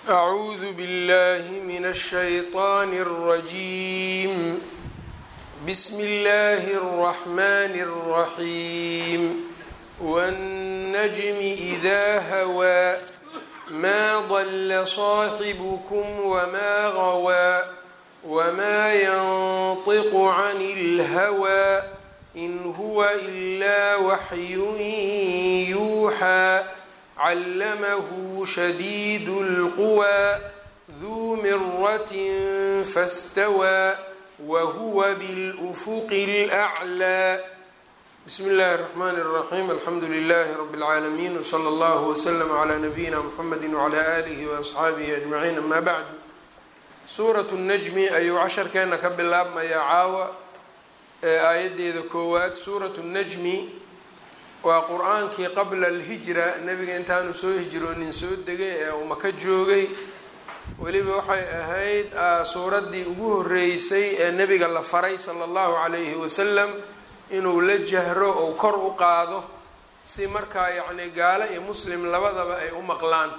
أعوذ بالله من الشيطان الرجيم بسم الله الرحمن الرحيم والنجم إذا هوى ما ضل صاحبكم وما غوى وما ينطق عن الهوى إن هو إلا وحي يوحى علمه شديد القوى ذو مرة فاستوى وهو بالأفق الأعلى بسم الله الرحمن الرحيم الحمد لله رب العالمين وصلى الله وسلم على نبينا محمد وعلى آله وأصxaabihi أجمعين أما بعد suuraة النجmi ayuu casharkeena ka bilaabmayaa caawa ee aayadeeda koowaad suuraة النجmi waa qur-aankii qabla alhijra nebiga intaanu soo hijroonin soo degay ee uu maka joogay weliba waxay ahayd suuraddii ugu horeysay ee nebiga la faray sala allahu calayhi wasalam inuu la jahro ou kor u qaado si markaa yacni gaalo iyo muslim labadaba ay u maqlaan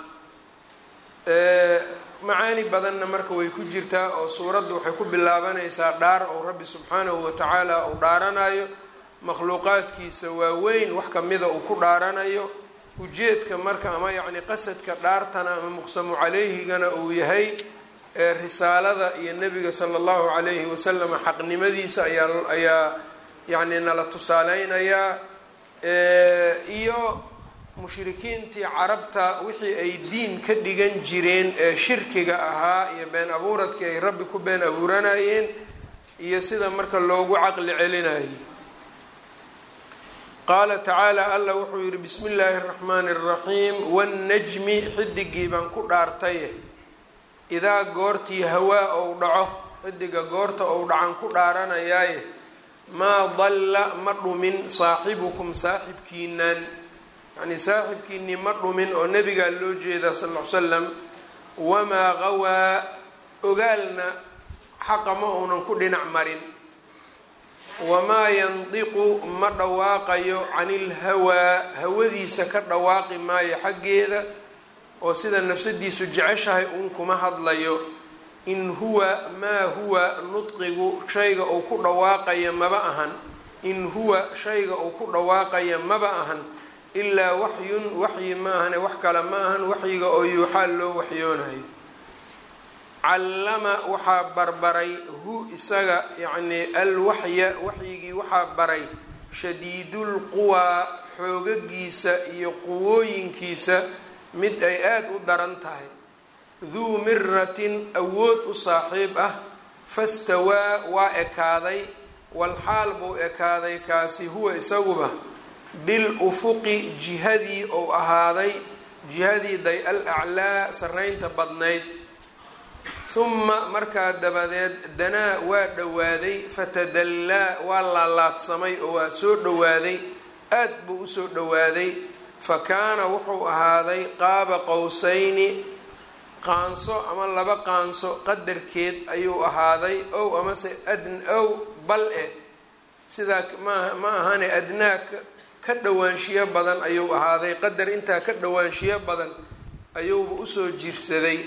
macaani badanna marka way ku jirtaa oo suuraddu waxay ku bilaabanaysaa dhaar ou rabbi subxaanahu watacaala uu dhaaranayo makhluuqaadkiisa waaweyn wax kamida uu ku dhaaranayo ujeedka marka ama yacni qasadka dhaartana ama muqsamu calayhigana uu yahay ee risaalada iyo nebiga sala allahu calayhi wasalam xaqnimadiisa ayaa ayaa yacni nala tusaaleynayaa iyo mushrikiintii carabta wixii ay diin ka dhigan jireen ee shirkiga ahaa iyo been abuuradkii ay rabbi ku been abuuranayeen iyo sida marka loogu caqli celinayay qaala tacaala allah wuxuu yihi bismi illaahi اraxmaani اraxiim wاnnajmi xidigii baan ku dhaartaye idaa goortii hawaa ou dhaco xidiga goorta ou dhacan ku dhaaranayaaye maa dalla ma dhumin saaxibukum saaxibkiinaan yacnii saaxibkiinii ma dhumin oo nebigaa loo jeedaa sal l slam wamaa qawaa ogaalna xaqa ma uunan ku dhinac marin wamaa yandiqu ma dhawaaqayo can ilhawaa hawadiisa ka dhawaaqi maayo xaggeeda oo sida nafsadiisu jeceshahay uun kuma hadlayo in huwa maa huwa nudqigu shayga uu ku dhawaaqaya maba ahan in huwa shayga uu ku dhawaaqaya maba ahan ilaa waxyun waxyi ma ahane wax kale ma ahan waxyiga oo yuuxaa loo waxyoonayo callama waxaa barbaray hu isaga yacnii alwaxya waxyigii waxaa baray shadiidulquwaa xoogagiisa iyo quwooyinkiisa mid ay aada u daran tahay duu miratin awood u saaxiib ah fastawaa waa ekaaday walxaal buu ekaaday kaasi huwa isaguba bil ufuqi jihadii ou ahaaday jihadii day al aclaa sarreynta badnayd huma markaa dabadeed danaa waa dhowaaday fatadallaa waa laalaadsamay oo waa soo dhowaaday aad buu usoo dhowaaday fa kaana wuxuu ahaaday qaaba qowsayni qaanso ama laba qaanso qadarkeed ayuu ahaaday ow amase adn ow bal e sidaa ma ma ahane adnaa ka dhowaanshiyo badan ayuu ahaaday qadar intaa ka dhowaanshiyo badan ayuuba usoo jirsaday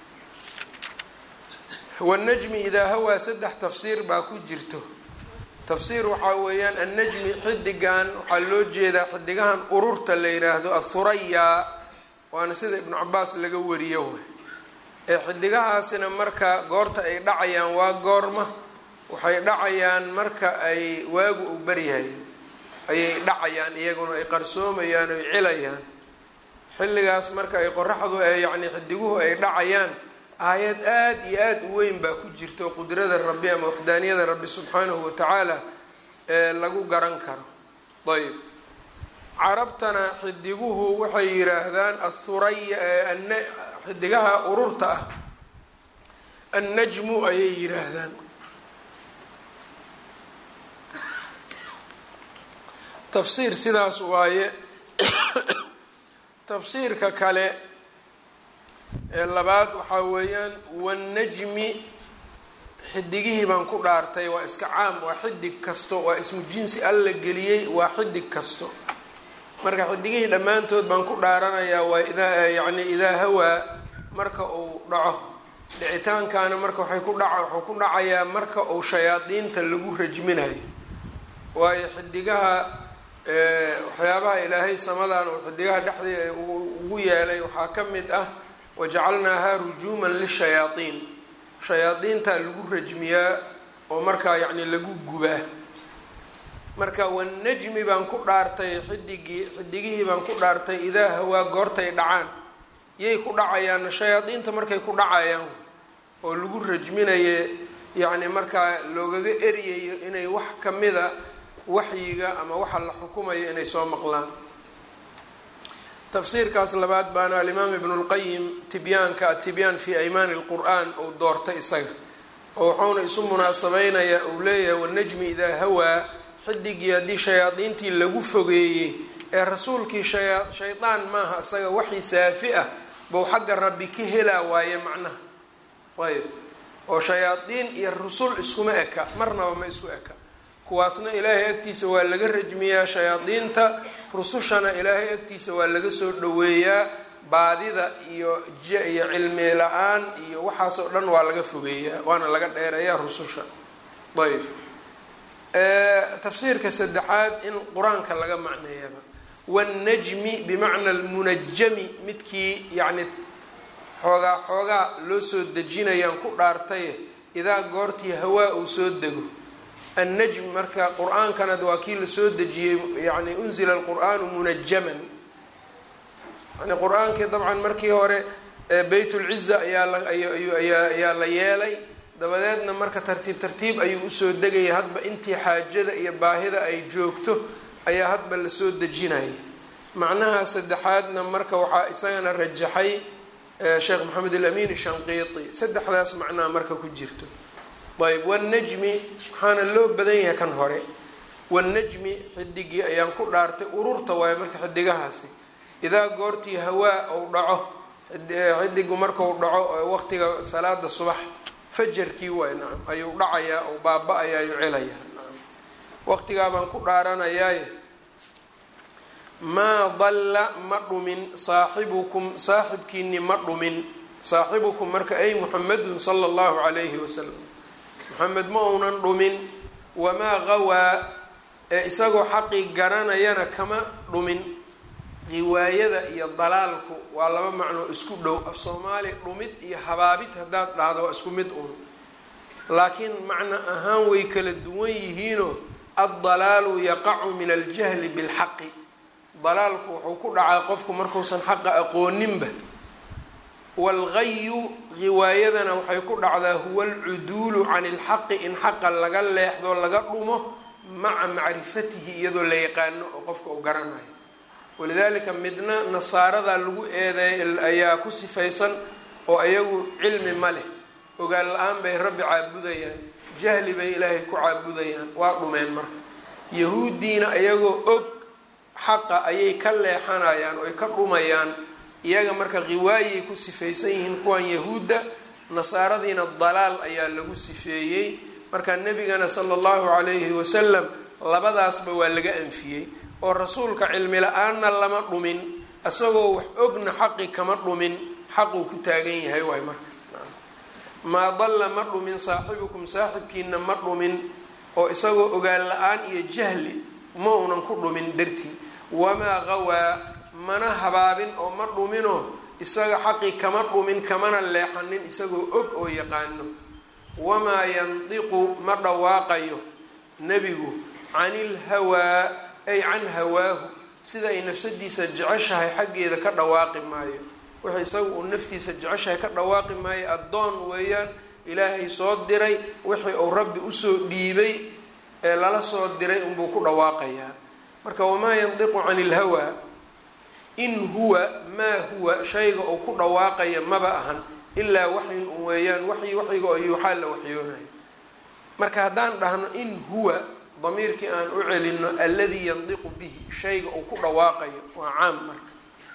wanajmi idaa hawaa saddex tafsiir baa ku jirto tafsiir waxaa weeyaan annajmi xidigan waxaa loo jeedaa xidigahan ururta la yiraahdo athurayaa waana sida ibnu cabaas laga wariyo way ee xidigahaasina marka goorta ay dhacayaan waa goorma waxay dhacayaan marka ay waagu u baryahay ayay dhacayaan iyaguna ay qarsoomayaan oy cilayaan xilligaas marka ay qoraxdu ee yacni xidiguhu ay dhacayaan aayad aada iyo aada u weyn baa ku jirto qudrada rabbi ama waxdaaniyada rabbi subxaanahu watacaala ee lagu garan karo ayb carabtana xidiguhu waxay yidhaahdaan athuraya xidigaha ururta ah annajmu ayay yidhaahdaan tafsiir sidaas waaye tafsiirka kale ee labaad waxaa weeyaan wannajmi xidigihii baan ku dhaartay waa iska caam waa xidig kasto waa ismu jinsi alla geliyey waa xidig kasto marka xidigihii dhammaantood baan ku dhaaranayaa waa idaa yacni idaa hawaa marka uu dhaco dhicitaankaana marka waxay ku dhaca wuxuu ku dhacayaa marka uu shayaadiinta lagu rajminayo waayo xidigaha waxyaabaha ilaahay samadan uu xidigaha dhexdii ugu yeelay waxaa ka mid ah wajacalnaaha rujuuman lishayaaiin shayaadiintaa lagu rajmiyaa oo markaa yacni lagu gubaa marka wanajmi baan ku dhaartay xidigii xidigihii baan ku dhaartay idaa hawaa goortay dhacaan yay ku dhacayaanna shayaadiinta markay ku dhacayaan oo lagu rajminaye yacni markaa loogaga eryayo inay wax kamida waxyiga ama waxa la xukumayo inay soo maqlaan tafsiirkaas labaad baana alimaam ibnu lqayim tibyaanka atibyaan fi aymaani lqur-aan uu doortay isaga oo wuxuuna isu munaasabeynayaa uu leeyahay wanajmi idaa hawaa xidigii haddii shayaadiintii lagu fogeeyey ee rasuulkii shaya shaydaan maaha isaga waxii saafi ah bou xagga rabbi ka helaa waaye macnaha ayb oo shayaadiin iyo rusul iskuma eka marnaba ma isku eka kuwaasna ilaahay agtiisa waa laga rajmiyaa shayaadiinta rusushana ilaahay agtiisa waa laga soo dhaweeyaa baadida iyo iyo cilmi la-aan iyo waxaasoo dhan waa laga fogeeyaa waana laga dheereeyaa rususha ayb tafsiirka saddexaad in qur-aanka laga macneeyaba wannajmi bimacna almunajami midkii yacni xoogaa xoogaa loo soo dejinayaan ku dhaartaye idaa goortii hawaa uu soo dego annajm marka qur-aankana waa kii lasoo dejiyey yani unzila alqur'aanu munajaman yani qur-aankii dabcan markii hore beytulciza ayaa layaa la yeelay dabadeedna marka tartiib tartiib ayuu usoo degaya hadba intii xaajada iyo baahida ay joogto ayaa hadba lasoo dejinaya macnaha saddexaadna marka waxaa isagana rajaxay sheekh maxamed alamin shanqiiti saddexdaas macnaha marka ku jirto ayb wanajmi waxaana loo badan yahay kan hore wanajmi xidigii ayaan ku dhaartay ururta waayo marka xidigahaasi idaa goortii hawaa ou dhaco xidigu markau dhaco waqtiga salaada subax fajarkii waay nacam ayuu dhacayaa ou baaba-ayaa ayuu celayaa nacam waqtigaa baan ku dhaaranayaaye maa dalla ma dhumin saaxibukum saaxibkiini ma dhumin saaxibukum marka ay muxamedun sala allahu calayhi wasalam maxamed ma uunan dhumin wamaa qawaa ee isagoo xaqii garanayana kama dhumin riwaayada iyo dalaalku waa laba macnoo isku dhow af soomaali dhumid iyo habaabid haddaad dhahdo waa isku mid uun laakiin macno ahaan way kala duwan yihiinoo addalaalu yaqacu min aljahli bilxaqi dalaalku wuxuu ku dhacaa qofku markuusan xaqa aqooninba waalgayu riwaayadana waxay ku dhacdaa huwa alcuduulu can ilxaqi in xaqa laga leexdo laga dhumo maca macrifatihi iyadoo la yaqaano oo qofka uu garanayo walidaalika midna nasaarada lagu eedeey ayaa ku sifaysan oo iyagu cilmi ma leh ogaan la-aan bay rabbi caabudayaan jahli bay ilaahay ku caabudayaan waa dhumeen marka yahuuddiina iyagoo og xaqa ayay ka leexanayaan oy ka dhumayaan iyaga marka riwaayay ku sifaysan yihiin kuwan yahuudda nasaaradiina dalaal ayaa lagu sifeeyey marka nebigana sala allahu calayhi wasalam labadaasba waa laga anfiyey oo rasuulka cilmi la-aanna lama dhumin isagoo wax ogna xaqi kama dhumin xaquu ku taagan yahay waay marka maa dalla ma dhumin saaxibukum saaxibkiina ma dhumin oo isagoo ogaan la-aan iyo jahli ma uunan ku dhumin dartii wamaa qawaa mana habaabin oo ma dhuminoo isaga xaqii kama dhumin kamana leexanin isagoo og oo yaqaano wamaa yandiqu ma dhawaaqayo nebigu canil hawaa ay can hawaahu sida ay nafsadiisa jeceshahay xaggeeda ka dhawaaqi maayo wixii isaga uu naftiisa jeceshahay ka dhawaaqi maayo addoon weeyaan ilaahay soo diray wixii uu rabbi usoo dhiibay ee lala soo diray unbuu ku dhawaaqayaa marka wamaa yandiqu cani ilhawaa in huwa maa huwa shayga uu ku dhawaaqaya maba ahan ilaa waxyin un weeyaan waxyi waxyiga oo yuuxaa la waxyoonayo marka haddaan dhahno in huwa damiirkii aan u celino alladii yandiqu bihi shayga uu ku dhawaaqayo waa caam marka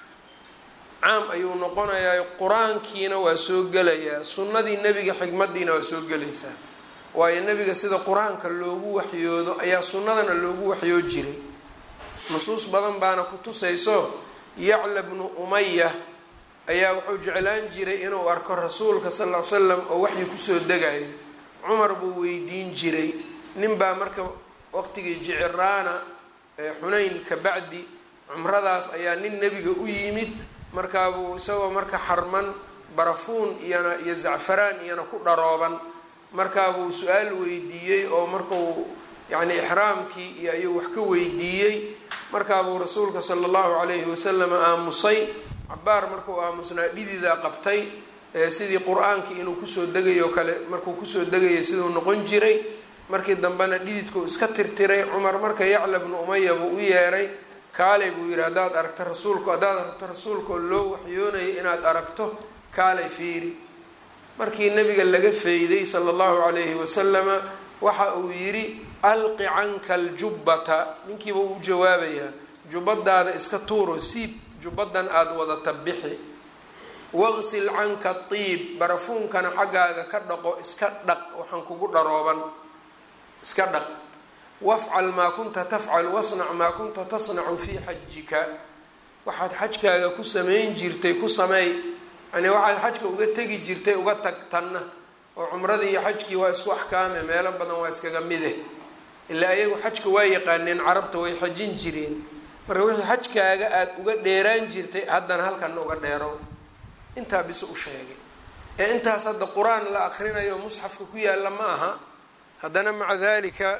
caam ayuu noqonayaa qur-aankiina waa soo gelayaa sunnadii nebiga xikmadiina waa soo gelaysaa waayo nebiga sida qur-aanka loogu waxyoodo ayaa sunnadana loogu waxyoo jiray nusuus badan baana ku tusayso yacla bnu umaya ayaa wuxuu jeclaan jiray inuu arko rasuulka sal ll ly slam oo waxii kusoo degayo cumar buu weydiin jiray nin baa marka waqtigii jiciraana xunayn ka bacdi cumradaas ayaa nin nebiga u yimid markaabuu isagoo marka xarman barafuun iyana iyo zacfaraan iyana ku dharooban markaabuu su-aal weydiiyey oo markuu yacni ixraamkii iyo ayuu wax ka weydiiyey markaabuu rasuulka sala allahu calayhi wasalam aamusay cabaar markuu aamusnaa dhididaa qabtay sidii qur-aankii inuu kusoo degayo kale markuu kusoo degayay siduu noqon jiray markii dambena dhididkuu iska tirtiray cumar marka yacla bnu umaya buu u yeeray kaalay buu yidhi haddaad aragto rasuulku haddaad aragto rasuulkaoo loo waxyoonayay inaad aragto kaalay fiiri markii nabiga laga feyday sala allahu calayhi wasalama waxa uu yidhi alqi canka aljubbata ninkiiba uu jawaabayaa jubbadaada iska tuuro siib jubbadan aada wadata bixi waqsil canka tiib barafuunkana xaggaaga ka dhaqo iska dhaq waxaan kugu dharooban iska dhaq wafcal maa kunta tafcal wasnac maa kunta tasnacu fii xajika waxaad xajkaaga ku samayn jirtay ku sameey yani waxaad xajka uga tegi jirtay uga tag tanna oo cumradii iyo xajkii waa isku axkaame meelo badan waa iskaga mide ilaa ayagu xajka waa yaqaaneen carabta way xajin jireen marka wixii xajkaaga aada uga dheeraan jirtay haddana halkana uga dheerow intaa bis u sheegay ee intaas hadda qur-aan la akrinayo musxafka ku yaalla ma aha haddana maca dalika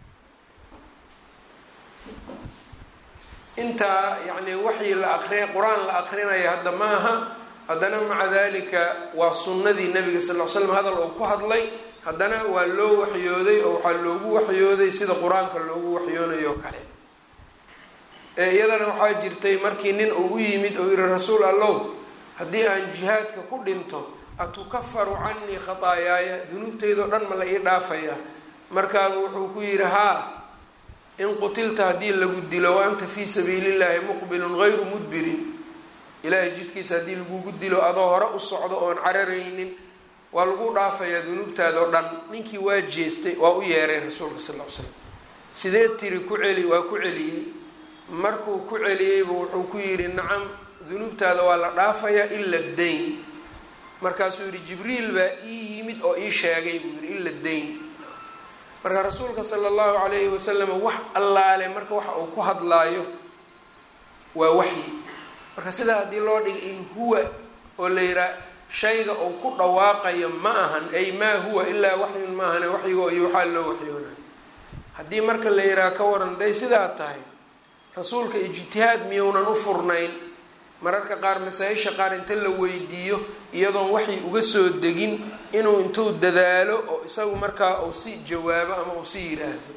intaa yacni waxii la aqri qur-aan la aqrinayo hadda ma aha haddana maca dalika waa sunnadii nabiga sal l slam hadal oo ku hadlay haddana waa loo waxyooday oo waxaa loogu waxyooday sida qur-aanka loogu waxyoonayo oo kale iyadana waxaa jirtay markii nin uu u yimid oo yihi rasuul allow haddii aan jihaadka ku dhinto atukafaru canii khataayaaya dunuubtaydao dhan ma la ii dhaafayaa markaabu wuxuu ku yidhi haa in qutilta haddii lagu dilo wa anta fii sabiilillahi muqbilun gayru mudbirin ilaahay jidkiisa haddii lagugu dilo adoo hore u socdo oon cararaynin waa lagu dhaafayaa dunuubtaada oo dhan ninkii waa jeestay waa u yeeray rasuulka sal l slam sidee tiri ku celi waa ku celiyey markuu ku celiyeybu wuxuu ku yidhi nacam dunuubtaada waa la dhaafayaa ila dayn markaasuu yihi jibriil baa ii yimid oo ii sheegay buu yihi ila dayn marka rasuulka sala allahu calayhi wasalam wax allaale marka waxa uu ku hadlaayo waa waxyi marka sidaa haddii loo dhigay in huwa oo la yihaa shayga uu ku dhawaaqayo ma ahan ay maa huwa ilaa waxyun maahane waxyigo iyo waxaa loo waxyoonayo haddii marka la yihaha ka waran day sidaa tahay rasuulka ijtihaad miyounan u furnayn mararka qaar masaa-isha qaar inta la weydiiyo iyadoon waxay uga soo degin inuu intuu dadaalo oo isagu markaa uu si jawaabo ama uu si yiraahdo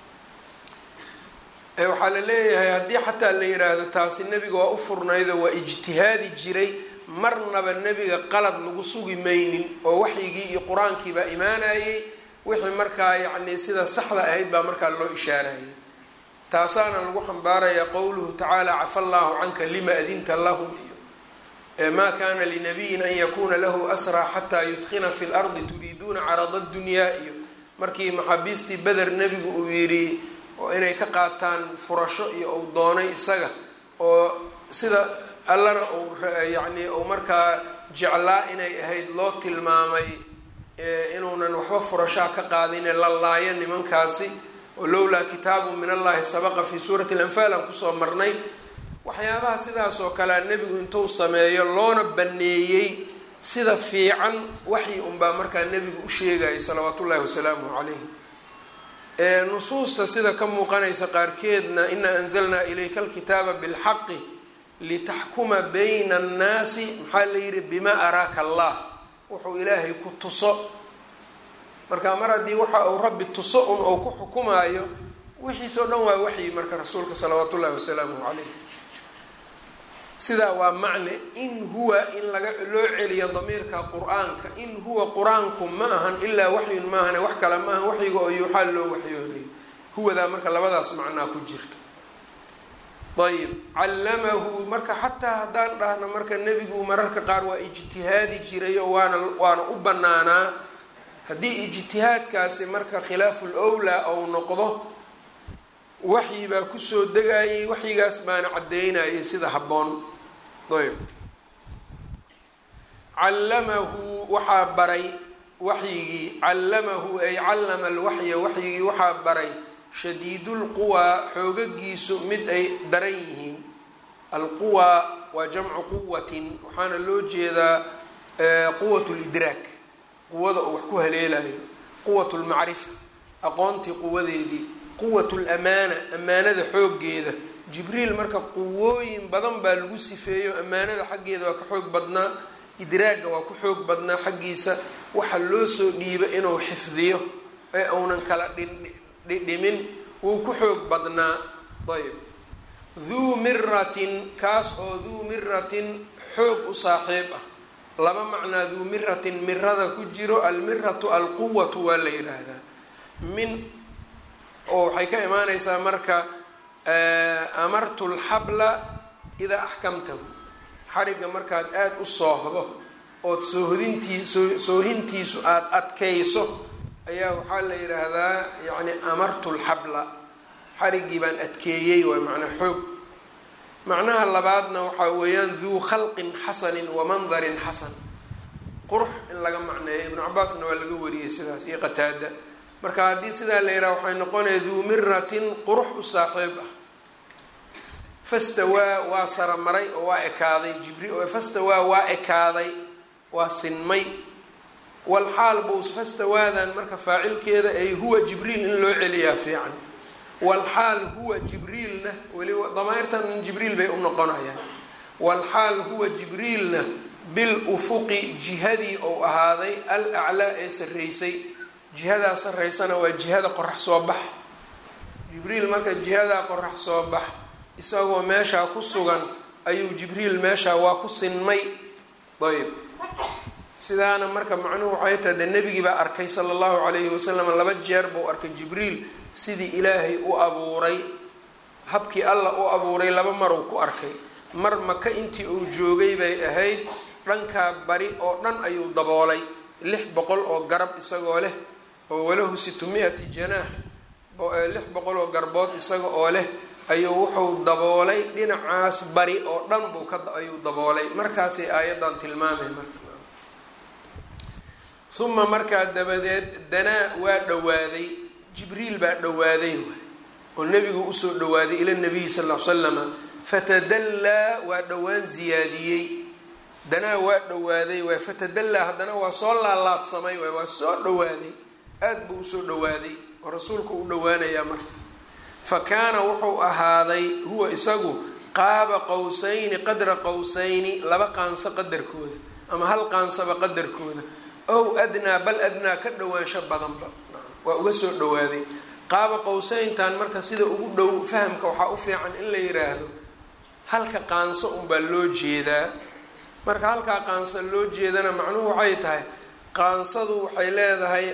waxaa la leeyahay haddii xataa la yiraahdo taasi nebiga waa u furnaydo waa ijtihaadi jiray marnaba nebiga qalad lagu sugi maynin oo waxyigii iyo qur-aankii baa imaanayay wixii markaa yacni sida saxda ahayd baa markaa loo ishaarayay taasaana lagu xambaarayaa qowluhu tacaala cafa allaahu canka lima adinta lahum iyo maa kana linabiyin an yakuna lahu asraa xataa yudkina fi lardi turiiduuna carada dunyaa iyo markii maxaabiistii beder nebigu uu yidhi oo inay ka qaataan furasho iyo uu doonay isaga oo sida allana uu yacni uu markaa jeclaa inay ahayd loo tilmaamay inuunan waxba furashaa ka qaadine la laayo nimankaasi oo lowlaa kitaabu min allahi sabaqa fii suurati alanfaal aan kusoo marnay waxyaabaha sidaas oo kalea nebigu intuu sameeyo loona baneeyey sida fiican waxyi unbaa markaa nebigu u sheegayay salawaatu ullahi wasalaamuhu calayhi nusuusta sida ka muuqanaysa qaarkeedna inaa anzalnaa ilayka alkitaaba bilxaqi litaxkuma bayna annaasi maxaa la yidhi bimaa araaka allah wuxuu ilaahay ku tuso marka mar haddii waxa uu rabbi tuso un ou ku xukumaayo wixiisoo dhan waa waxyi marka rasuulka salawaatu ullahi wasalaamuhu calayh sidaa waa macne in huwa in laga loo celiyo damiirka qur-aanka in huwa qur-aanku ma ahan ilaa waxyun maahane wax kale ma ahan waxyiga oo yuuxaa loo waxyoonayo huwadaa marka labadaas macnaa ku jirta ayib callamahu marka xataa haddaan dhahno marka nebigu mararka qaar waa ijtihaadi jiray oo waana waana u banaanaa haddii ijtihaadkaasi marka khilaaful owlaa ou noqdo waxyi baa kusoo degayay waxyigaas baana caddeynayay sida habboon ayb callamahu waxaa baray waxyigii callamahu ay callama alwaxya waxyigii waxaa baray shadiidulquwaa xoogagiisu mid ay daran yihiin alquwaa waa jamcu quwatin waxaana loo jeedaa quwat lidraak quwada oo wax ku haleelayo quwat lmacrifa aqoontii quwadeedii quwat lamaana amaanada xooggeeda jibriil marka quwooyin badan baa lagu sifeeyo amaanada xaggeeda waa ka xoog badnaa idraagga waa ku xoog badnaa xaggiisa waxa loo soo dhiiba inuu xifdiyo ee uunan kala dhidhimin wuu ku xoog badnaa ayb duu miratin kaas oo duu miratin xoog u saaxiib ah laba macnaa duu miratin mirada ku jiro almiratu alquwatu waa la yidhaahdaa min oo waxay ka imaaneysaa marka amartu lxabla idaa axkamtahu xarigga markaad aada u soohdo ood soohodintii soohintiisu aada adkayso ayaa waxaa la yidhaahdaa yacni amartu lxabla xariggii baan adkeeyey waay macnaa xoog macnaha labaadna waxaa weeyaan duu khalqin xasanin wa mandarin xasan qurux in laga macneeyo ibnu cabaasna waa laga wariyey sidaas iyo qataada marka haddii sidaa la yidhaha waxay noqonaya duu miratin qurux u saaxiib ah fastawaa waa saramaray oo waa ekaaday jibriil fastawaa waa ekaaday waa sinmay walxaal buu fastawaadan marka faacilkeeda ay huwa jibriil in loo celiyaa fiican walxaal huwa jibriilna weliba damaairtan jibriil bay u noqonayaan walxaal huwa jibriilna bil ufuqi jihadii ou ahaaday al aclaa ee sarreysay jihadaa sarreysana waa jihada qorax soo bax jibriil marka jihadaa qorax soo bax isagoo meeshaa ku sugan ayuu jibriil meeshaa waa ku sinmay ayb sidaana marka macnuhu waxay tahay dee nebigii baa arkay sala allahu calayhi wasalam laba jeer buu arkay jibriil sidii ilaahay u abuuray habkii alla u abuuray laba maruu ku arkay mar maka intii uu joogay bay ahayd dhankaa bari oo dhan ayuu daboolay lix boqol oo garab isagoo leh oo walahu situmi-ati janaax lix boqol oo garbood isaga oo leh ayuu wuxuu daboolay dhinacaas bari oo dhan buu ka ayuu daboolay markaasay aayaddan tilmaamay marka uma markaa dabadeed danaa waa dhowaaday jibriil baa dhowaaday waay oo nebigu usoo dhowaaday ila nabiyi sal l slama fatadallaa waa dhowaan ziyaadiyey danaa waa dhowaaday waay fatadallaa haddana waa soo laalaadsamay waay waa soo dhowaaday aada buu usoo dhowaaday oo rasuulku u dhowaanayaa marka fa kaana wuxuu ahaaday huwa isagu qaaba qowsayni qadra qowsayni laba qaanso qadarkooda ama hal qaansaba qadarkooda ow adnaa bal adnaa ka dhowaansho badanba waa uga soo dhowaaday qaaba qowseyntan marka sida ugu dhow fahamka waxaa u fiican in la yiraahdo halka qaanso unbaa loo jeedaa marka halkaa qaanso loo jeedana macnuhu waxay tahay qaansadu waxay leedahay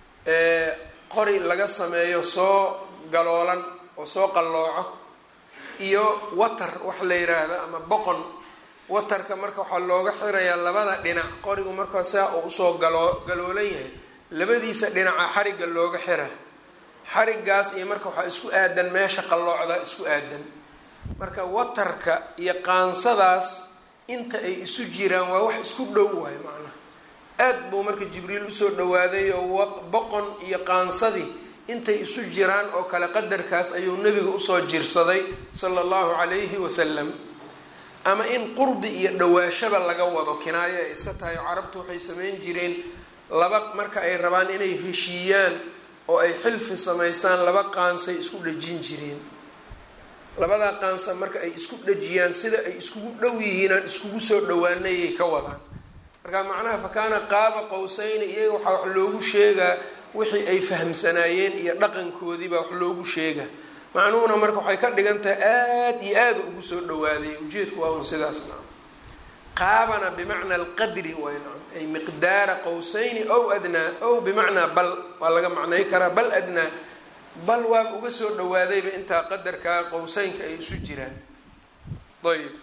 qori laga sameeyo soo galoolan oo soo qallooco iyo watar wax la yiraahdo ama boqon watarka marka waxaa looga xirayaa labada dhinac qorigu markaa saa uu usoo galoo galoolan yahay labadiisa dhinaca xarigga looga xira xariggaas iyo marka waxaa isku aadan meesha qalloocda isku aadan marka watarka iyo qaansadaas inta ay isu jiraan waa wax isku dhow waay macnaha aad buu marka jibriil usoo dhawaaday oo boqon iyo qaansadii intay isu jiraan oo kale qadarkaas ayuu nebiga usoo jirsaday sala allahu calayhi wasalam ama in qurbi iyo dhawaashaba laga wado kinaayo ay iska tahay oo carabtu waxay sameyn jireen laba marka ay rabaan inay heshiiyaan oo ay xilfi samaystaan laba qaansay isku dhejin jireen labadaa qaansa marka ay isku dhejiyaan sida ay iskugu dhow yihiinaan iskugu soo dhawaanayay ka wadaan marka macnaha fa kaana qaaba qowsayni iyaga waxaa wax loogu sheegaa wixii ay fahamsanaayeen iyo dhaqankoodiibaa wax loogu sheegaa macnuhuna marka waxay ka dhigan tahay aada iyo aada ugu soo dhawaaday ujeedku waa un sidaas nacam qaabana bimacna alqadri way nacam ay miqdaara qowsayni ow adnaa ow bimacnaa bal waa laga macnay karaa bal adnaa bal waa uga soo dhawaadayba intaa qadarkaa qowseynka ay isu jiraan ayb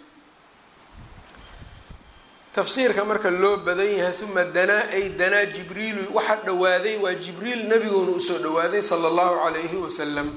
tafsiirka marka loo badan yahay uma danaa ay danaa jibriilu waxa dhawaaday waa jibriil nabiguuna usoo dhawaaday sala allahu calayhi wasalam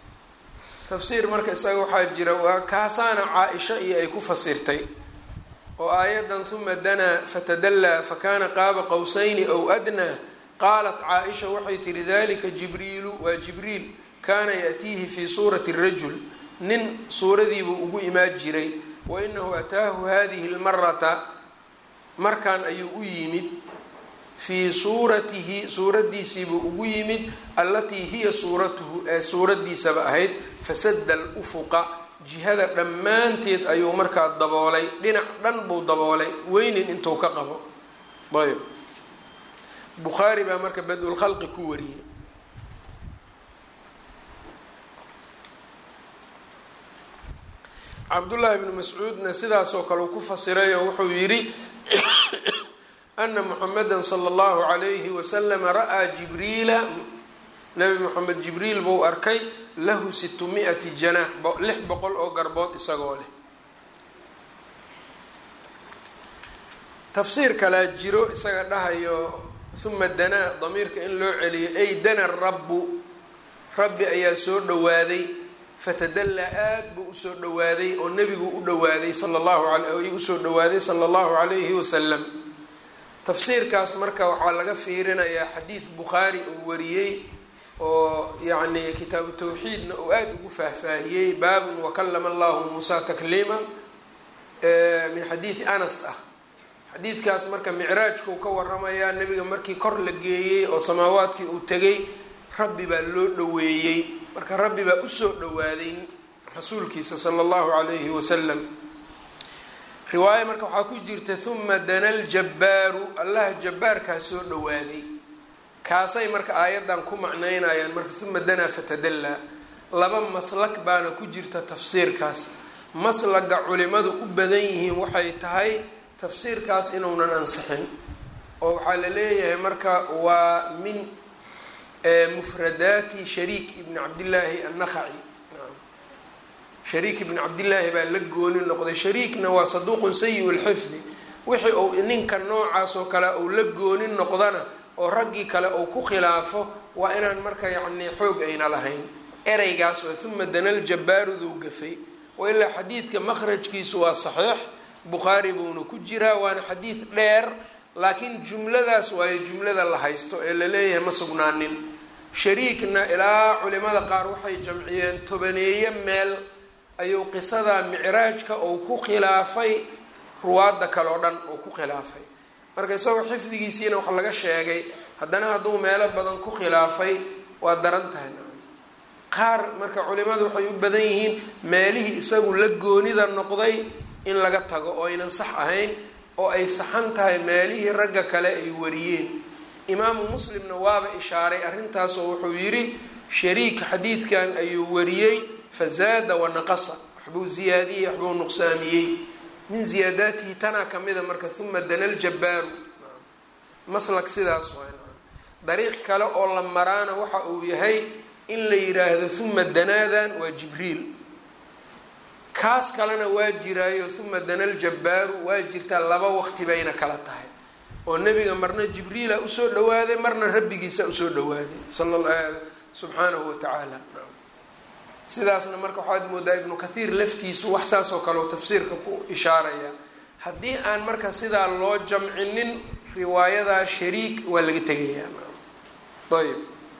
tafsiir marka isaga waxaa jira waa kaasaana caa-isha iyo ay ku fasirtay oo aayadan huma danaa fatadallaa fakana qaaba qowsayni ow adnaa qaalat caa-isha waxay tihi dalika jibriilu waa jibriil kaana yaatiihi fii suurati rajul nin suuradiibuu ugu imaan jiray wa inahu ataahu hadihi lmarata markan ayuu u yimid fii suuratihi suuradiisiibuu ugu yimid allatii hiya suuratuhu ee suuradiisaba ahayd fasada alufuqa jihada dhammaanteed ayuu markaa daboolay dhinac dhan buu daboolay weynin intuu ka qabo ayb bukhaari baa marka bad-ulkhalqi ku wariyey cabdullaahi bnu mascuudna sidaasoo kale uu ku fasiray oo wuxuu yidhi ana muxameda sala allahu calayhi wasalama ra-aa jibriila nabi moxamed jibriil buu arkay lahu situ mi-ati janaax lix boqol oo garbood isagoo leh tafsiir kalaa jiro isaga dhahayo huma danaa damiirka in loo celiyo ay dana rabbu rabbi ayaa soo dhowaaday fatadallaa aad buu usoo dhowaaday oo nebigu u dhowaaday sala allahu al usoo dhowaaday sala allahu calayhi wasalam tafsiirkaas marka waxaa laga fiirinayaa xadiid bukhaari uu wariyey oo yacni kitaabu tawxiidna uu aada ugu faahfaahiyey baabun wakalama allahu muusa takliiman min xadiidi anas ah xadiidkaas marka micraajkuu ka waramayaa nebiga markii kor la geeyey oo samaawaadkii uu tegay rabbi baa loo dhoweeyey marka rabbi baa usoo dhowaaday rasuulkiisa sala allahu calayhi wasalam riwaayo marka waxaa ku jirta huma dana ljabbaaru allaha jabbaarkaa soo dhowaaday kaasay marka aayaddan ku macnaynayaan marka huma danaa fatadallaa laba maslak baana ku jirta tafsiirkaas maslaga culimadu u badan yihiin waxay tahay tafsiirkaas inuunan ansixin oo waxaa la leeyahay marka waa min mufradaati shariik ibni cabdillaahi annakhaci shariik ibni cabdillaahi baa la gooni noqday shariikna waa saduuqun sayi lxifdi wixii uu ninka noocaas oo kale uu la gooni noqdana oo raggii kale uu ku khilaafo waa inaan marka yacni xoog ayna lahayn ereygaas waa huma danal jabbaaruduu gafay wa ilaa xadiidka makhrajkiisu waa saxiix bukhaari buuna ku jiraa waana xadiid dheer laakiin jumladaas waayo jumlada la haysto ee la leeyahay ma sugnaanin shariikna ilaa culimada qaar waxay jamciyeen tobaneeye meel ayuu qisada micraajka uu ku khilaafay ruwaadda kale oo dhan uu ku khilaafay marka isagoo xifdigiisiina wax laga sheegay haddana hadduu meelo badan ku khilaafay waa daran tahay qaar marka culimadu waxay u badan yihiin meelihii isagu la goonida noqday in laga tago oo aynan sax ahayn oo ay saxan tahay meelihii ragga kale ay wariyeen imaamu muslimna waaba ishaaray arrintaasoo wuxuu yidhi shariik xadiidkan ayuu wariyey fazaada wanaqasa waxbuu ziyaadiyey waxbuu nuqsaamiyey min ziyaadaatihi tanaa kamida marka huma dana ljabbaaru maslak sidaas waa dariiq kale oo la maraana waxa uu yahay in la yiraahdo huma danaadan waa jibriil kaas kalena waa jiraayo huma dana ljabbaaru waa jirtaa laba waqti bayna kala tahay oo nebiga marna jibriila usoo dhawaaday marna rabbigiisa usoo dhawaaday subxaanahu watacaala sidaasna marka waxaad moodaa ibnu kathiir laftiisu wax saas oo kale oo tafsiirka ku ishaaraya haddii aan marka sidaa loo jamcinin riwaayadaa shariik waa laga tegayaa ayb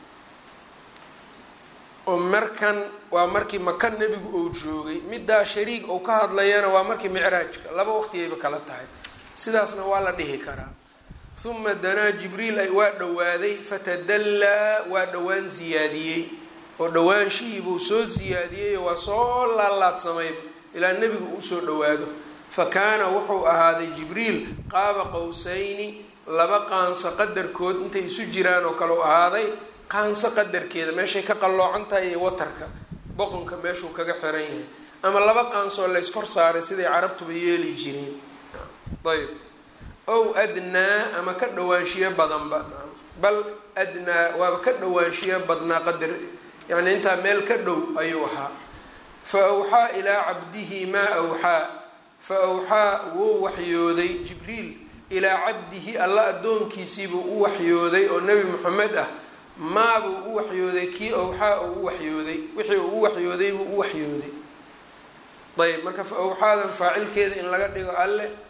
oo markan waa markii maka nebigu ou joogay middaa shariik ou ka hadlayana waa markii micraajka laba waqtigayba kala tahay sidaasna waa la dhihi karaa huma danaa jibriil waa dhowaaday fatadallaa waa dhowaan siyaadiyey oo dhawaanshihii buu soo siyaadiyey waa soo laalaadsamayba ilaa nebigu uu soo dhowaado fa kaana wuxuu ahaaday jibriil qaaba qowsayni laba qaanso qadarkood intay isu jiraan oo kale u ahaaday qaanso qadarkeeda meeshay ka qalloocan tahay iyo watarka boqonka meeshuu kaga xiran yahay ama laba qaansoo layskor saaray siday carabtuba yeeli jireen ayb ow adnaa ama ka dhawaanshiyo badanba bal adnaa waaba ka dhawaanshiyo badnaa qadar yacni intaa meel ka dhow ayuu ahaa fa awxaa ilaa cabdihi maa awxaa fa awxaa wuu waxyooday jibriil ilaa cabdihi alla addoonkiisiibuu u waxyooday oo nebi moxamed ah maabuu u waxyooday kii awxaa uu u waxyooday wixii uu u waxyooday buu u waxyooday ayb marka fa awxaadan faacilkeeda in laga dhigo alle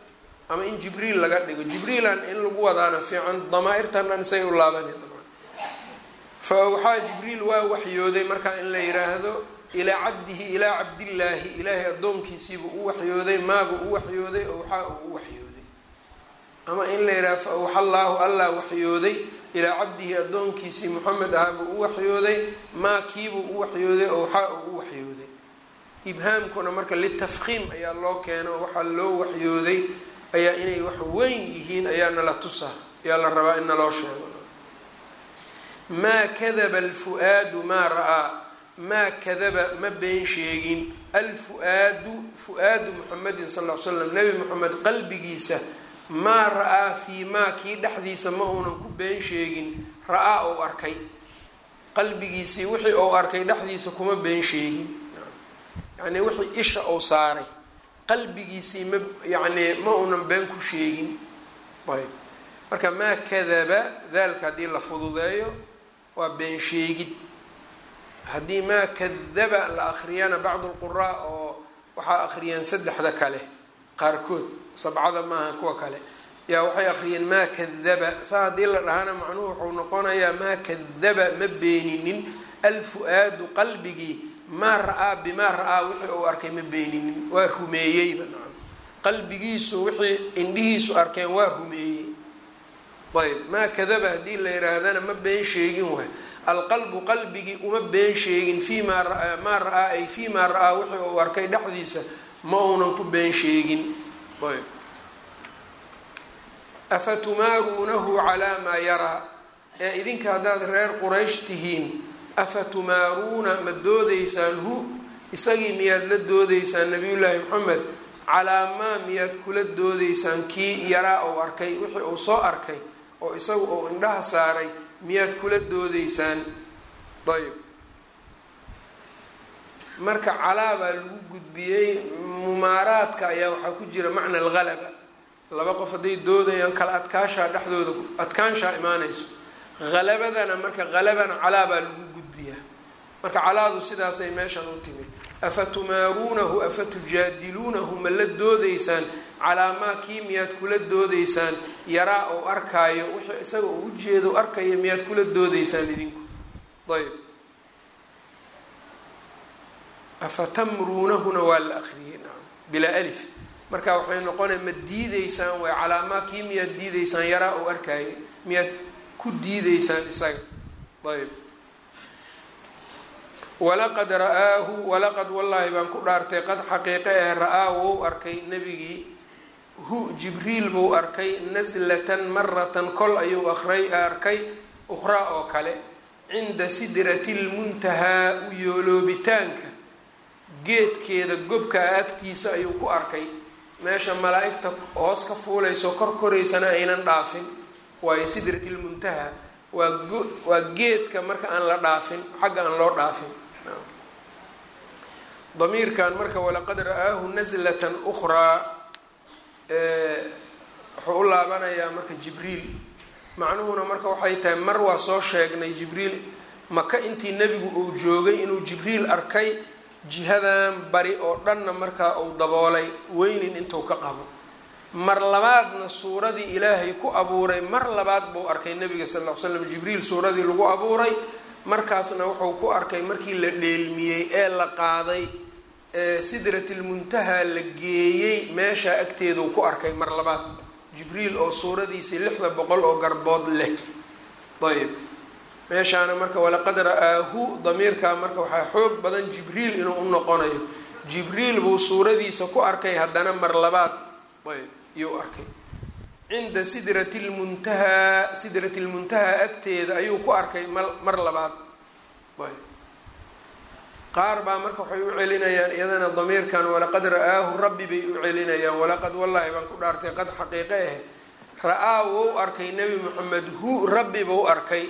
ama in jibriil laga dhigo jibriilan in lagu wadaana fiican damaa-irtan dhan say u laabana fa awxaa jibriil waa waxyooday markaa in la yiraahdo ilaa cabdihi ilaa cabdillaahi ilaahay addoonkiisiibuu u waxyooday maabuu u waxyooday owxaa uu u waxyooday ama in la yidhaha fa awxa allaahu allah waxyooday ilaa cabdihi addoonkiisii moxamed ahaa buu u waxyooday maa kiibuu u waxyooday owxaa uu u waxyooday ibhaamkuna marka litafkiim ayaa loo keeno waxaa loo waxyooday ayaa inay wax weyn yihiin ayaa nala tusa ayaa la rabaa in naloo sheego maa kadaba alfu-aadu maa ra-aa maa kadaba ma been sheegin alfu-aadu fu-aadu muxamedin sal l slam nebi moxamed qalbigiisa maa ra-aa fii maa kii dhexdiisa ma uunan ku been sheegin ra-aa ou arkay qalbigiisii wixii ou arkay dhexdiisa kuma been sheegin yacnii wixii isha ou saaray qalbigiisii ma yacnii ma uunan been ku sheegin ayb marka maa kadaba daalka haddii la fududeeyo waa been sheegid haddii maa kadaba la akriyana bacdu lquraa oo waxaa akriyeen saddexda kale qaarkood sabcada maaha kuwa kale yaa waxay akriyeen maa kadaba saa haddii la dhahana macnuhu wuxuu noqonayaa maa kadaba ma beeninin alfu-aadu qalbigii maa ra-aa bimaa ra-aa wixii uu arkay ma beeninin waa rumeeyeyba nacam qalbigiisu wixii indhihiisu arkeen waa rumeeyey ayb maa kadaba haddii la yihaahdana ma been sheegin waay alqalbu qalbigii uma been sheegin fii maa ra- maa ra-aa ay fii maa ra-aa wixii uu arkay dhexdiisa ma uunan ku been sheegin ayb afatumaaruunahu calaa maa yaraa ee idinka haddaad reer quraysh tihiin afatumaaruuna ma doodaysaan hu isagii miyaad la doodaysaan nabiyullaahi maxamed calaa maa miyaad kula doodaysaan kii yaraa ou arkay wixii uu soo arkay oo isagu uu indhaha saaray miyaad kula doodaysaan ayb marka calaa baa lagu gudbiyey mumaaraadka ayaa waxaa ku jira macna alghalaba laba qof hadday doodayaan kala adkaashaa dhexdooda adkaanshaa imaanayso halabadana marka halabana calaa baa lagu gudbiyaa marka calaadu sidaasay meeshan u timid afatumaaruunahu afatujaadiluunahu ma la doodaysaan calaa maa kii miyaad kula doodaysaan yaraa ou arkaayo wixii isaga uu ujeedo arkaya miyaad kula doodaysaan idinku ayb afatamruunahuna waa la akriyey naam bilaa alif marka waxay noqonaya ma diideysaan way calaa maa kii miyaad diideysaan yaraa ou arkaayo miyaad ku diideysaan isaga ayb walaqad ra-aahu walaqad wallaahi baan ku dhaartay qad xaqiiqe eh ra-aa wou arkay nebigii hu jibriil buu arkay naslatan maratan kol ayuu aqray arkay ukhraa oo kale cinda sidrati lmuntahaa u yooloobitaanka geedkeeda gobka agtiisa ayuu ku arkay meesha malaa-igta hoos ka fuulayso kor koraysana aynan dhaafin waayo sidrati lmuntaha waa go waa geedka marka aan la dhaafin xagga aan loo dhaafin damiirkan marka walaqad ra-aahu naslatan ukhraa wuxuu u laabanayaa marka jibriil macnuhuna marka waxay tahay mar waa soo sheegnay jibriil maka intii nebigu uu joogay inuu jibriil arkay jihadan bari oo dhanna markaa uu daboolay weynin intuu ka qabo mar labaadna suuradii ilaahay ku abuuray mar labaad buu arkay nabiga sal l slam jibriil suuradii lagu abuuray markaasna wuxuu ku arkay markii la dheelmiyey ee la qaaday sidratilmuntaha la geeyey meeshaa agteeduu ku arkay mar labaad jibriil oo suuradiisii lixda boqol oo garbood leh ayb meeshaana marka walaqad ra-aahu damiirkaa marka waxaa xoog badan jibriil inuu u noqonayo jibriil buu suuradiisa ku arkay haddana mar labaad ayb iyuu arkay cinda sidrati lmuntahaa sidrati lmuntahaa agteeda ayuu ku arkay mar labaad ayb qaar baa marka waxay u celinayaan iyadana damiirkan walaqad ra-aahu rabbi bay u celinayaan walaqad wallaahi baan ku dhaartay qad xaqiiqe ah ra-aa wou arkay nebi moxamed hu rabbi buu arkay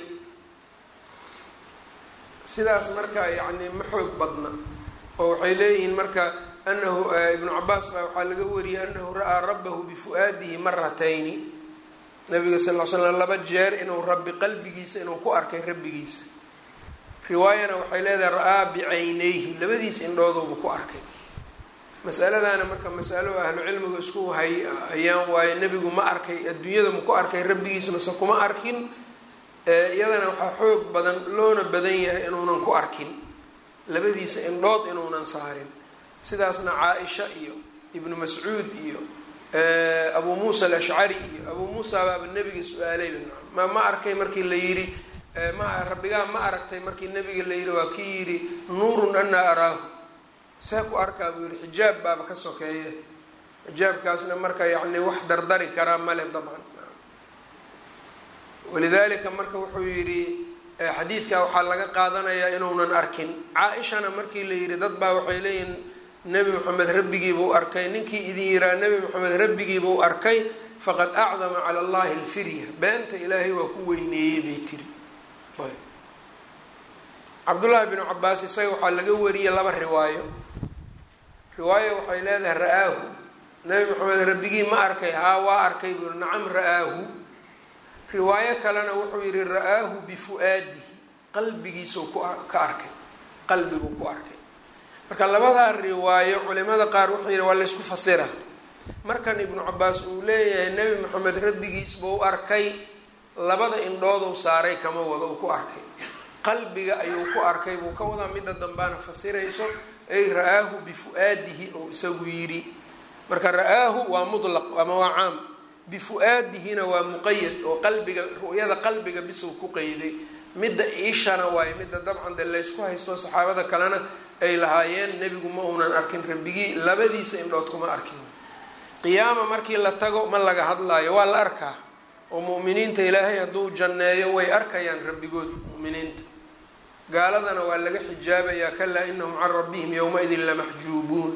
sidaas marka yacni ma xoog badna oo waxay leeyihiin marka anahu ibnu cabaas baa waxaa laga wariyay anahu ra-aa rabbahu bifu-aadihi maratayni nabiga sal l slam laba jeer inuu rabbi qalbigiisa inuu ku arkay rabbigiisa riwaayana waxay leedahay ra-aa bicaynayhi labadiisa indhooduuba ku arkay masaladaana marka masalo ahlu cilmigu isku hay ayaan waaye nebigu ma arkay adduunyada maku arkay rabbigiisa mase kuma arkin iyadana waxaa xoog badan loona badan yahay inuunan ku arkin labadiisa indhood inuunan saarin sidaasna caa-isha iyo ibnu mascuud iyo abuu muusa alashcari iyo abuu muusa baaba nebiga su-aalayba ma ma arkay markii la yidhi ma rabbigaa ma aragtay markii nebiga la yidhi waa kii yidhi nuurun anaa araahu see ku arkaa buu yihi xijaab baaba ka sokeeye xijaabkaasna marka yacni wax dardari karaa male dabcan walidaalika marka wuxuu yidhi xadiidka waxaa laga qaadanayaa inuunan arkin caa-ishana markii la yidhi dad baa waxay leeyihin nebi moxamed rabbigiibuu arkay ninkii idin yiraa nebi moxamed rabbigiibuu arkay faqad acdama cala allahi alfirya beenta ilaahay waa ku weyneeyey bay tiri cabdullaahi binu cabaas isaga waxaa laga wariyey laba riwaayo riwaayo waxay leedahay ra-aahu nebi moxamed rabbigii ma arkay haa waa arkay buu yihi nacam ra-aahu riwaayo kalena wuxuu yihi ra-aahu bifu-aadihi qalbigiisuu ku ka arkay qalbiguu ku arkay marka labadaa riwaayo culimada qaar wuxuu yihi waa laysku fasira markan ibnu cabaas uu leeyahay nebi moxamed rabbigiis buu arkay labada indhooduu saaray kama wado uu ku arkay qalbiga ayuu ku arkay buu ka wadaa midda dambaana fasirayso ay ra-aahu bifu-aadihi ou isagu yidhi marka ra-aahu waa mutlaq ama waa caam bifu-aadihina waa muqayad oo qalbiga ru'yada qalbiga bisuu ku qeyday midda iishana waaye midda dabcan dee laysku haysto saxaabada kalena ay lahaayeen nebigu ma uunan arkin rabbigii labadiisa indhood kuma arkin qiyaama markii la tago ma laga hadlaayo waa la arkaa oo mu'miniinta ilaahay hadduu janneeyo way arkayaan rabbigood mu'miniinta gaaladana waa laga xijaabayaa kalaa inahum can rabbihim yowma-idin lamaxjuubuun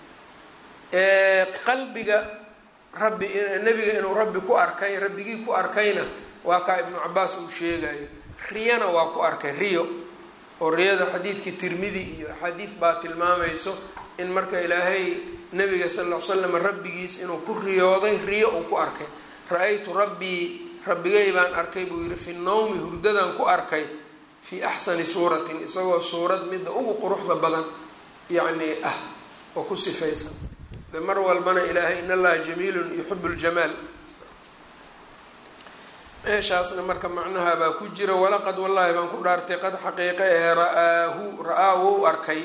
qalbiga rabbi nebiga inuu rabbi ku arkay rabbigii ku arkayna waa kaa ibnu cabaas uu sheegayo riyana waa ku arkay riyo oo riyada xadiidkii tirmidi iyo axaadiid baa tilmaamayso in marka ilaahay nabiga sal l l slam rabbigiis inuu ku riyooday riyo uu ku arkay ra-aytu rabbii rabbigay baan arkay buu yihi fi nawmi hurdadan ku arkay fii axsani suuratin isagoo suurad midda ugu quruxda badan yacni ah oo ku sifaysan de mar walbana ilaahay in allaha jamiilun yuxibu ljamaal meeshaasna marka macnaha baa ku jira walaqad wallaahi baan ku dhaartay qad xaqiiqa ee ra-aahu ra-aa wou arkay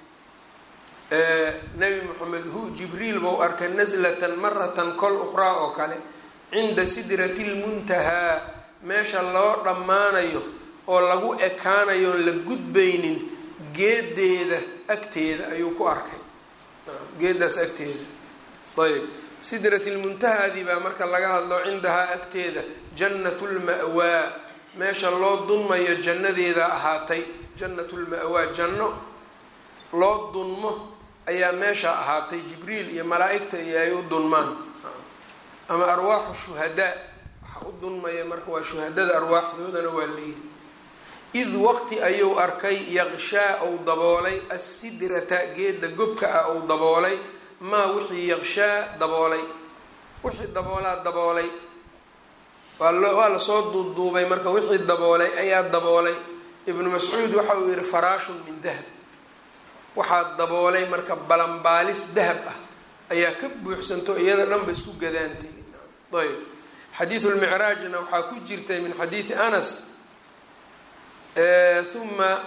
nebi moxamed hu jibriil bou arkay naslatan maratan kol uqraa oo kale cinda sidrati lmuntahaa meesha loo dhammaanayo oo lagu ekaanayo oon la gudbaynin geedeeda agteeda ayuu ku arkay geedaas agteeda ayb sidrati lmuntahaadii baa marka laga hadlo cindahaa agteeda jannatu lma'waa meesha loo dunmayo jannadeeda ahaatay jannatu lma'waa janno loo dunmo ayaa meesha ahaatay jibriil iyo malaa-igta iyo ay u dunmaan ama arwaaxu shuhadaa waxa u dunmaya marka waa shuhadada arwaaxdoodana waa layidhi id waqti ayuu arkay yaqshaa ou daboolay assidrata geeda gobka ah ou daboolay maa wixii yaqshaa daboolay wixii daboolaa daboolay waa lasoo duuduubay marka wixii daboolay ayaa daboolay ibnu mascuud waxa uu yihi faraashun min dahab waxaa daboolay marka balanbaalis dahab ah ayaa ka buuxsanto iyada dhanba isku gadaantay ayb xadiidu lmicraajna waxaa ku jirtay min xadiidi anas uma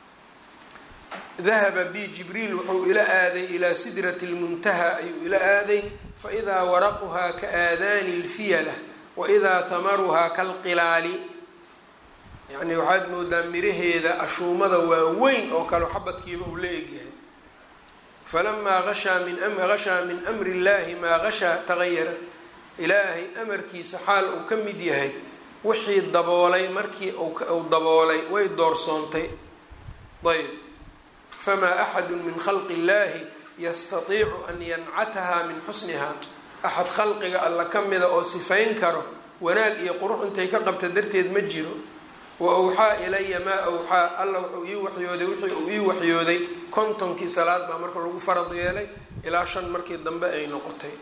dahaba bi jibriil wuxuu ila aaday ilaa sidrati lmuntaha ayuu ila aaday faidaa waraquhaa ka aadaani lfiyala waidaa hamaruhaa kalqilaali yacni waxaad moodaa miraheeda ashuumada waaweyn oo kale xabadkiiba uu la egyahay falamaa ashaa min gashaa min amri illahi maa gashaa tagayara ilaahay amarkiisa xaal uu ka mid yahay wixii daboolay markii uu daboolay way doorsoontay ayb famaa axadu min khalqi illahi yastatiicu an yancatahaa min xusnihaa axad khalqiga alla ka mida oo sifayn karo wanaag iyo qurux intay ka qabta darteed ma jiro wa awxaa ilaya maa awxaa alla wuxuu ii waxyooday wixii uu ii waxyooday kontonkii salaad baa marka lagu farad yeelay ilaa shan markii dambe ay noqotay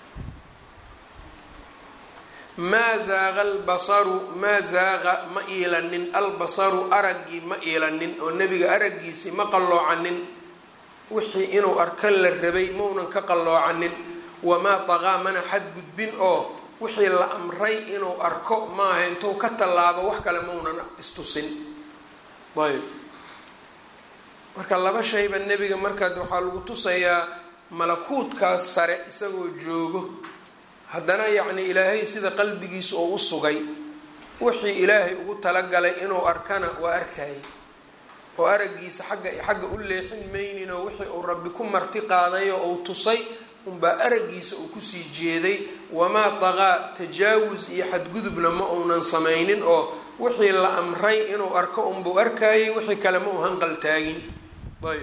maa zaaqa albasaru maa zaaqa ma iilanin albasaru araggii ma iilanin oo nebiga araggiisii ma qalloocanin wixii inuu arka la rabay maunan ka qalloocanin wamaa daqaa mana xadgudbin oo wixii la amray inuu arko maaha intuu ka tallaabo wax kale maunan istusin ayb marka laba shayba nebiga markaad waxaa lagu tusayaa malakuutkaas sare isagoo joogo haddana yacni ilaahay sida qalbigiisa oo u sugay wixii ilaahay ugu talagalay inuu arkana waa arkayay oo araggiisa xagga xagga u leexin maynin oo wixii uu rabbi ku marti qaaday oo uu tusay unbaa araggiisa uu kusii jeeday wamaa daqaa tajaawus iyo xadgudubna ma uunan samaynin oo wixii la amray inuu arko unbuu arkayay wixii kale ma uu hanqal taagin ayb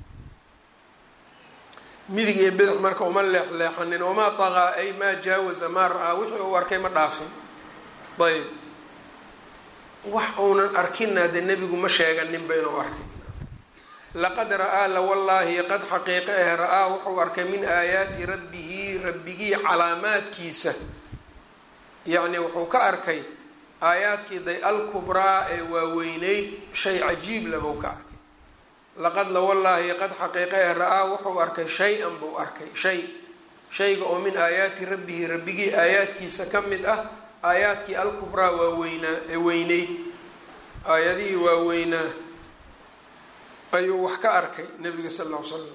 midig iyo bidix marka uma leexleexanin wamaa daqaa ay maa jaawaza maa ra-aa wixii uu arkay ma dhaafin ayb wax uunan arkina dee nebigu ma sheeganinba inuu arkay laqad ra-aa la wallaahi qad xaqiiqe eh ra-aa wuxuu arkay min aayaati rabbihi rabbigii calaamaadkiisa yacni wuxuu ka arkay aayaadkii day alkubraa ee waaweyneyd shay cajiib labuu ka arkay laqad la wallaahi qad xaqiiqe eh ra-aa wuxuu arkay shay-an buu arkay shay shayga oo min aayaati rabbihi rabbigii aayaadkiisa ka mid ah aayaadkii alkubraa waaweynaa ee weyneyd aayadihii waaweynaa ayuu wax ka arkay nabiga sal ll ly slam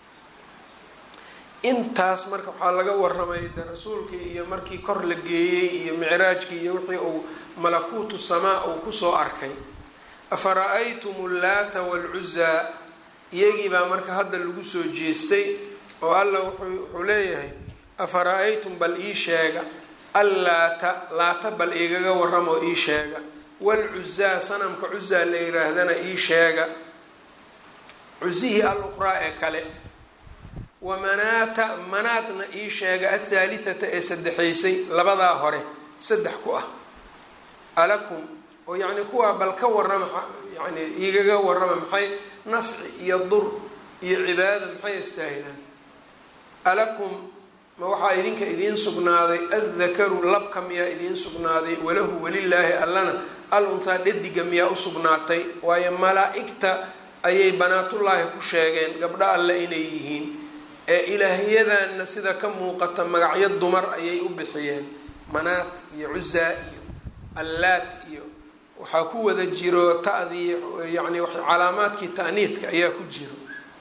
intaas marka waxaa laga waramay de rasuulkii iyo markii kor la geeyey iyo micraajkii iyo wixii uu malakuutu samaa uu kusoo arkay afa ra-aytum ullaata waalcuzaa iyagii baa marka hadda lagu soo jeestay oo alla wuxuu leeyahay afa ra-aytum bal ii sheega allaata laata bal igaga waramoo ii sheega waalcuzaa sanamka cuzaa la yiraahdana ii sheega cusihii al uqraa ee kale wamanaata manaadna ii sheega athaalithata ee saddexaysay labadaa hore saddex ku ah alakum oo yacni kuwaa bal ka warrama yani igaga warrama maxay nafci iyo dur iyo cibaado maxay istaahilaan alakum ma waxaa idinka idiin sugnaaday addakaru labka miyaa idiin sugnaaday walahu walilaahi allana al unhaa dhadiga miyaa u sugnaatay waayo malaa-igta ayay banaatullaahi ku sheegeen gabdho alle inay yihiin ee ilaahyadanna sida ka muuqata magacyo dumar ayay u bixiyeen manaat iyo cuzaa iyo allaat iyo waxaa ku wada jiro ta'dii yacni calaamaadkii ta'niidka ayaa ku jiro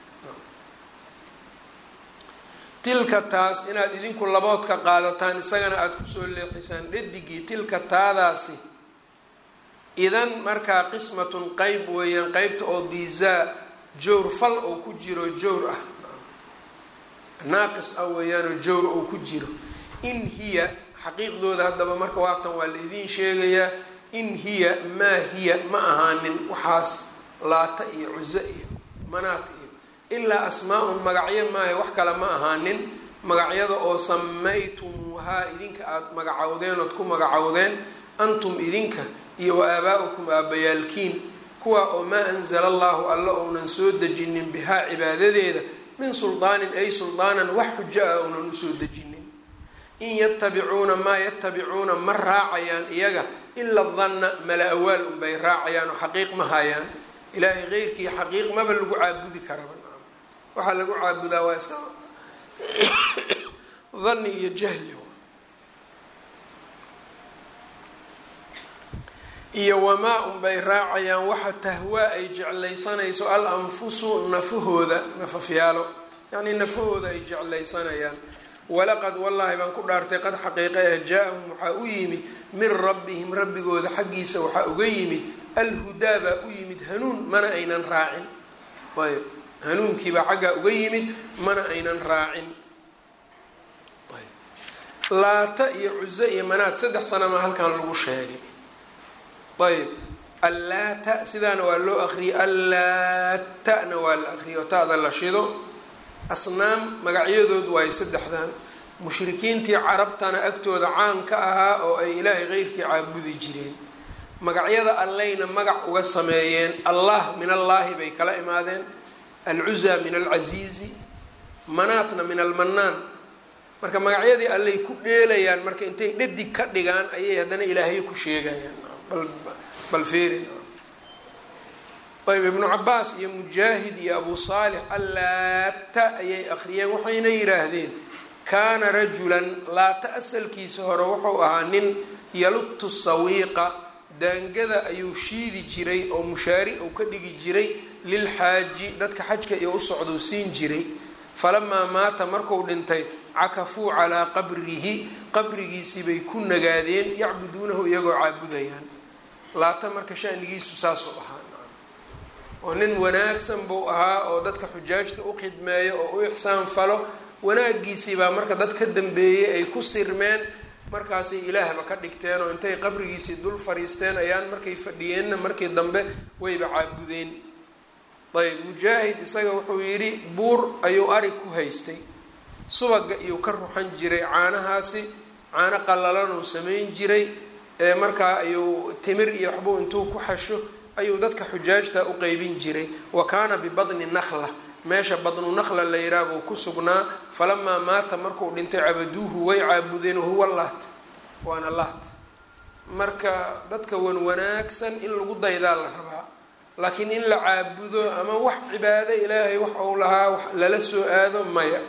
tilka taas inaad idinku laboodka qaadataan isagana aada kusoo leexisaan dhadigii tilka taadaasi idan markaa qismatun qeyb weeyaan qeybta oo diizaa jowr fal oo ku jiro jowr ah naaqis ah weeyaanoo jowr oo ku jiro in hiya xaqiiqdooda haddaba marka waatan waa la idiin sheegayaa in hiya maa hiya ma ahaanin waxaas laata iyo cuso iyo manaat iyo ilaa asmaa-un magacyo maaha wax kale ma ahaanin magacyada oo samaytumuuhaa idinka aada magacowdeen ood ku magacowdeen antum idinka iyo wa aabaa-ukum aabbayaalkiin kuwa oo maa anzala allahu alla ounan soo dejinin bihaa cibaadadeeda min suldaanin ay suldaanan wax xujo ah ounan usoo dejinin in yatabicuuna maa yatabicuuna ma raacayaan iyaga ila danna mala awaal unbay raacayaan oo xaqiiq ma hayaan ilaahay keyrkii xaqiiq maba lagu caabudi karaba waxaa lagu caabudaa waa iska dhanni iyo jahli iyo wamaa unbay raacayaan waxa tahwaa ay jeclaysanayso al anfusu nafahooda nafafyaalo yacnii nafahooda ay jeclaysanayaan walaqad wallaahi baan ku dhaartay qad xaqiiqa eh jaa-ahum waxaa u yimid min rabbihim rabbigooda xaggiisa waxaa uga yimid alhudaa baa u yimid hanuun mana aynan raacin ayb hanuunkiibaa xaggaa uga yimid mana aynan raacin laata iyo cuso iyo manaad saddex sanama halkan lagu sheegay ayb allaata sidaana waa loo aqriyay allaatana waa la aqriyay oo ta-da la shido asnaam magacyadood waayo saddexdan mushrikiintii carabtana agtooda caan ka ahaa oo ay ilaahay keyrkii caabudi jireen magacyada allayna magac uga sameeyeen allah min allaahi bay kala imaadeen alcuzaa min alcasiizi manaatna min almanaan marka magacyadii allay ku dheelayaan marka intay dhadig ka dhigaan ayay haddana ilaahyo ku sheegayaan bal feerin ayb ibnu cabaas iyo mujaahid iyo abu saalix allaata ayay akhriyeen waxayna yidhaahdeen kaana rajulan laata asalkiisa hore wuxuu ahaa nin yalutu sawiiqa daangada ayuu shiidi jiray oo mushaari uu ka dhigi jiray lilxaaji dadka xajka iyo u socduu siin jiray falamaa maata marku dhintay cakafuu calaa qabrihi qabrigiisii bay ku nagaadeen yacbuduunahu iyagoo caabudayaan laata marka shanigiisu saasuu ahaa oo nin wanaagsan buu ahaa oo dadka xujaajta u khidmeeyo oo u ixsaan falo wanaagiisii baa marka dad ka dambeeyey ay ku sirmeen markaasay ilaahba ka dhigteen oo intay qabrigiisii dul fariisteen ayaan markay fadhiyeenna markii dambe wayba caabudeen ayb mujaahid isaga wuxuu yidhi buur ayuu ari ku haystay subaga iyuu ka ruxan jiray caanahaasi caano qallalanuu samayn jiray ee markaa ayuu timir iyo waxbuu intuu ku xasho ayuu dadka xujaajta u qeybin jiray wa kaana bibadni nakla meesha badnu nakla la yiraa buu ku sugnaa falamaa maata markuu dhintay cabaduuhu way caabudeen wahuwa laat waana laat marka dadka wan wanaagsan in lagu daydaa la rabaa laakiin in la caabudo ama wax cibaado ilaahay wax uu lahaa wax lala soo aado maya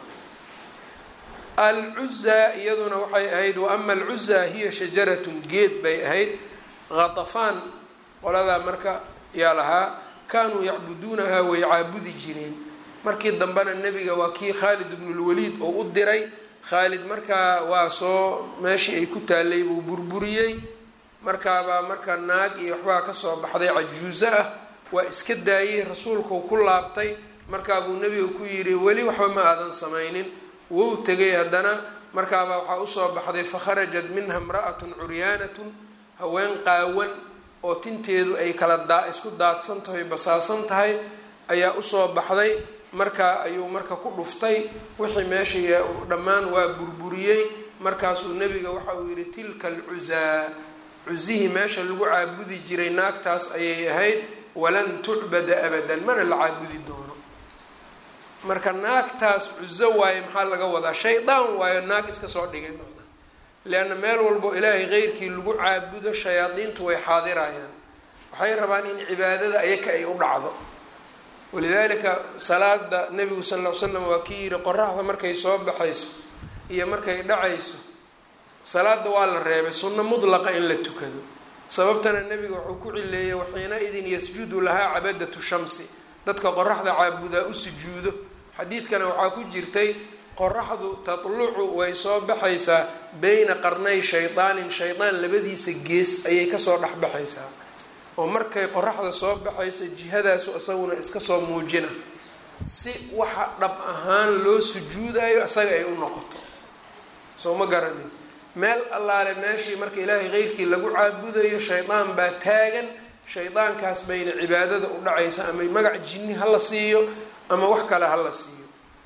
alcuzaa iyaduna waxay ahayd wa ama alcuzaa hiya shajaratun geed bay ahayd khatafaan qoladaa marka yaa lahaa kaanuu yacbuduunahaa way caabudi jireen markii dambena nebiga waa kii khaalid ibnulwaliid oo u diray khaalid markaa waa soo meeshii ay ku taalay buu burburiyey markaabaa marka naag iyo waxbaa kasoo baxday cajuuso ah waa iska daayey rasuulkuu ku laabtay markaabuu nebiga ku yidhi weli waxba ma aadan samaynin wou tegay haddana markaabaa waxaa usoo baxday fakharajat minha imra'atun curyaanatun haween qaawan oo tinteedu ay kala daa isku daadsan tahay basaasan tahay ayaa usoo baxday markaa ayuu marka ku dhuftay wixii meesha dhammaan waa burburiyey markaasuu nebiga waxa uu yidhi tilka alcuzaa cusihii meesha lagu caabudi jiray naagtaas ayay ahayd walan tucbada abadan mana la caabudi doono marka naagtaas cuzo waaye maxaa laga wadaa shaydaan waayo naag iska soo dhigay leanna meel walbo ilaahay keyrkii lagu caabudo shayaadiintu way xaadirayaan waxay rabaan in cibaadada ayaka ay u dhacdo walidaalika salaada nebigu sal ll ly slam waa kii yihi qoraxda markay soo baxayso iyo markay dhacayso salaada waa la reebay sunno mudlaqa in la tukado sababtana nebiga wuxuu ku cileeyey waxiina idin yasjudu lahaa cabadatu shamsi dadka qoraxda caabudaa u sujuudo xadiidkana waxaa ku jirtay qoraxdu tatlucu way soo baxaysaa beyna qarnay shaydaanin shaydaan labadiisa gees ayay kasoo dhexbaxaysaa oo markay qoraxda soo baxayso jihadaasu isaguna iska soo muujina si waxa dhab ahaan loo sujuudayo isaga ay u noqoto soo ma garanin meel allaale meeshii marka ilaahay keyrkii lagu caabudayo shaydaan baa taagan shaydaankaas bayna cibaadada u dhacaysa ama magac jinni ha la siiyo ama wax kale ha la siiyo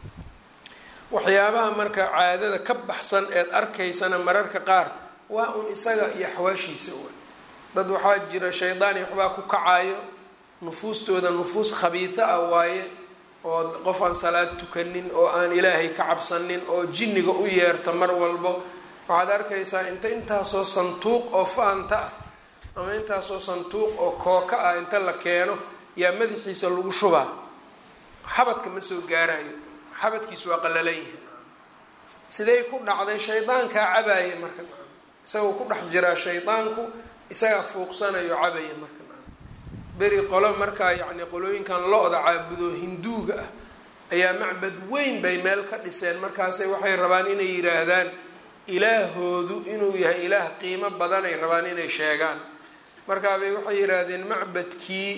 waxyaabaha marka caadada ka baxsan eed arkaysana mararka qaar waa un isaga iyo axwaashiisa wa dad waxaa jira shaydaani waxbaa ku kacayo nufuustooda nufuus khabiida ah waaye oo qof aan salaad tukanin oo aan ilaahay ka cabsanin oo jinniga u yeerta mar walbo waxaad arkaysaa inta intaasoo sanduuq oo faanta ah ama intaasoo sanduuq oo kooka ah inta la keeno yaa madaxiisa lagu shubaa xabadka ma soo gaarayo xabadkiisu waa qalalan yahay siday ku dhacday shaydaankaa cabaaya marka isagoo ku dhex jiraa shaydaanku isagaa fuuqsanayo cabaya marka beri qolo markaa yacni qolooyinkan lo-da caabudo hinduuga ah ayaa macbad weyn bay meel ka dhiseen markaasay waxay rabaan inay yidhaahdaan ilaahoodu inuu yahay ilaah qiimo badan ay rabaan inay sheegaan markaabay waxay yidhaahdeen macbadkii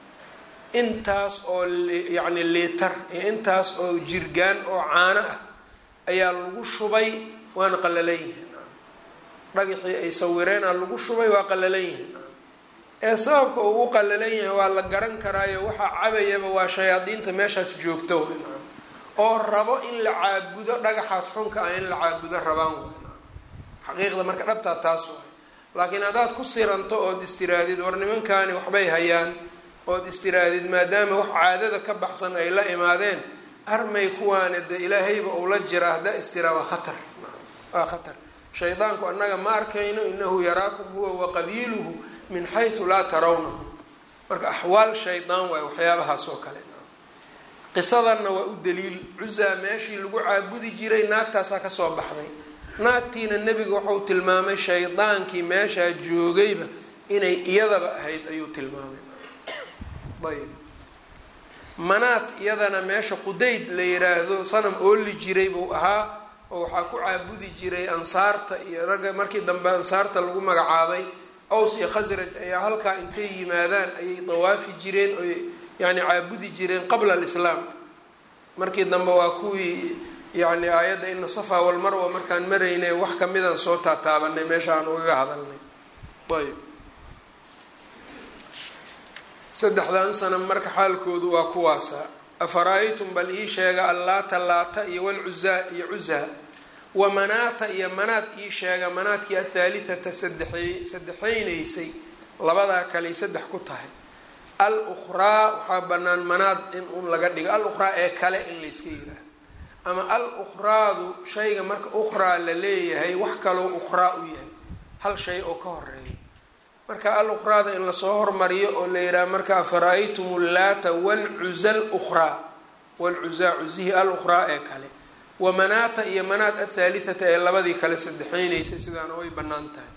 intaas oo yacni liitar iyo intaas oo jirgaan oo caano ah ayaa lagu shubay waana qalalan yihiin dhagaxii ay sawireena lagu shubay waa qalalan yihiin ee sababka uu u qalalan yahay waa la garan karaayo waxaa cabayaba waa shayaadiinta meeshaas joogto oo rabo in la caabudo dhagaxaas xunka ah in la caabudo rabaan xaqiiqda marka dhabtaa taas waay laakiin haddaad ku siranto ood istiraadid war nimankaani waxbay hayaan ood istiraadid maadaama wax caadada ka baxsan ay la imaadeen armay kuwaane de ilaahayba uu la jiraa haddaa istiraa waa khatar waa khatar shaydaanku annaga ma arkayno inahu yaraakum huwa wa qabiiluhu min xaysu laa tarawnahu marka axwaal shaydaan waay waxyaabahaas oo kale qisadanna waa u daliil cuzaa meeshii lagu caabudi jiray naagtaasaa kasoo baxday naagtiina nebiga wuxuu tilmaamay shaydaankii meeshaa joogayba inay iyadaba ahayd ayuu tilmaamay ayb manaad iyadana meesha qudayd la yiraahdo sanam ooli jiray buu ahaa oo waxaa ku caabudi jiray ansaarta iyo ragga markii dambe ansaarta lagu magacaabay aws iyo khasraj ayaa halkaa intay yimaadaan ayay dawaafi jireen oy yani caabudi jireen qabla alislaam markii dambe waa kuwii yani aayadda ina safa walmarwa markaan maraynay wax kamidaan soo taataabanay meesha aan ugaga hadalnay ayb saddexdan sana marka xaalkoodu waa kuwaasa afara-aytum bal ii sheega allaata laata iyo walcuzaa iyo cuzaa wa manaata iyo manaad ii sheega manaadkii athaalithata sadexey saddexaynaysay labadaa kaley saddex ku tahay al ukhraa waxaa banaan manaad in un laga dhigo al ukhraa ee kale in layska yiraahdo ama al ukhraadu shayga marka ukhraa la leeyahay wax kaloo ukhraa u yahay hal shay oo ka horeeya marka al ukhraada in lasoo hormariyo oo la yidhaha marka afara-aytum llaata walcuza lukhraa walcuzaa cuzihii al ukhraa ee kale wa manaata iyo manaat athaalithata ee labadii kale saddexaynaysay sidaana way bannaan tahay